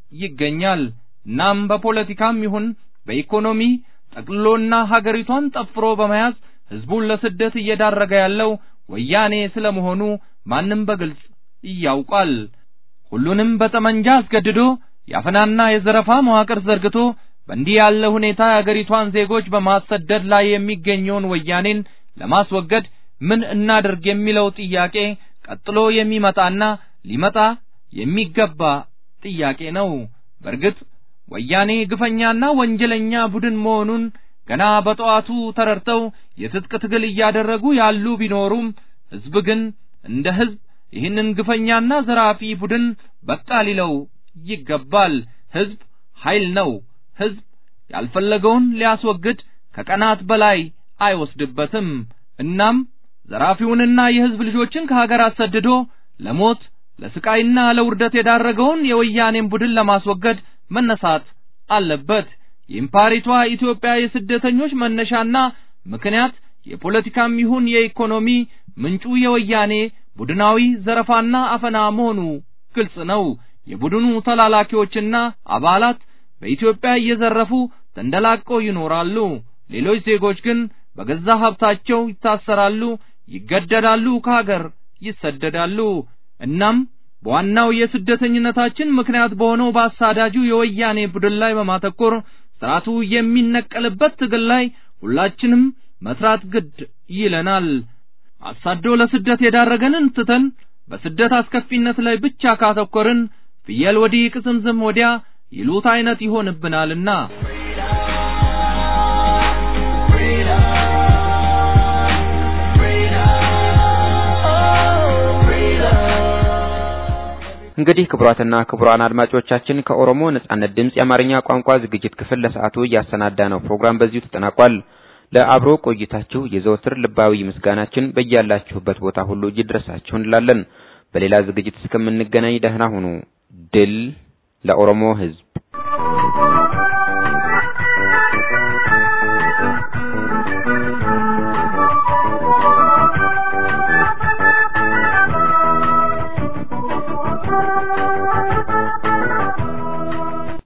ይገኛል። እናም በፖለቲካም ይሁን በኢኮኖሚ ጠቅልሎና ሀገሪቷን ጠፍሮ በመያዝ ህዝቡን ለስደት እየዳረገ ያለው ወያኔ ስለመሆኑ ማንም በግልጽ ያውቃል። ሁሉንም በጠመንጃ አስገድዶ የአፈናና የዘረፋ መዋቅር ዘርግቶ በእንዲህ ያለ ሁኔታ የአገሪቷን ዜጎች በማሰደድ ላይ የሚገኘውን ወያኔን ለማስወገድ ምን እናድርግ የሚለው ጥያቄ ቀጥሎ የሚመጣና ሊመጣ የሚገባ ጥያቄ ነው። በእርግጥ ወያኔ ግፈኛና ወንጀለኛ ቡድን መሆኑን ገና በጠዋቱ ተረድተው የትጥቅ ትግል እያደረጉ ያሉ ቢኖሩም ህዝብ ግን እንደ ህዝብ ይህንን ግፈኛና ዘራፊ ቡድን በቃ ሊለው ይገባል። ህዝብ ኃይል ነው። ህዝብ ያልፈለገውን ሊያስወግድ ከቀናት በላይ አይወስድበትም። እናም ዘራፊውንና የህዝብ ልጆችን ከሀገር አሰድዶ ለሞት ለስቃይና ለውርደት የዳረገውን የወያኔን ቡድን ለማስወገድ መነሳት አለበት። የኢምፓሪቷ ኢትዮጵያ የስደተኞች መነሻና ምክንያት የፖለቲካም ይሁን የኢኮኖሚ ምንጩ የወያኔ ቡድናዊ ዘረፋና አፈና መሆኑ ግልጽ ነው። የቡድኑ ተላላኪዎችና አባላት በኢትዮጵያ እየዘረፉ ተንደላቀው ይኖራሉ። ሌሎች ዜጎች ግን በገዛ ሀብታቸው ይታሰራሉ፣ ይገደዳሉ፣ ከሀገር ይሰደዳሉ። እናም በዋናው የስደተኝነታችን ምክንያት በሆነው በአሳዳጁ የወያኔ ቡድን ላይ በማተኮር ስርዓቱ የሚነቀልበት ትግል ላይ ሁላችንም መስራት ግድ ይለናል። አሳዶ ለስደት የዳረገንን ትተን በስደት አስከፊነት ላይ ብቻ ካተኮርን ፍየል ወዲህ ቅዝምዝም ወዲያ ይሉት አይነት ይሆንብናልና። እንግዲህ ክቡራትና ክቡራን አድማጮቻችን ከኦሮሞ ነጻነት ድምፅ የአማርኛ ቋንቋ ዝግጅት ክፍል ለሰዓቱ እያሰናዳ ነው ፕሮግራም በዚሁ ተጠናቋል። ለአብሮ ቆይታችሁ የዘወትር ልባዊ ምስጋናችን በያላችሁበት ቦታ ሁሉ ይድረሳችሁ እንላለን። በሌላ ዝግጅት እስከምንገናኝ ደህና ሁኑ። ድል ለኦሮሞ ሕዝብ!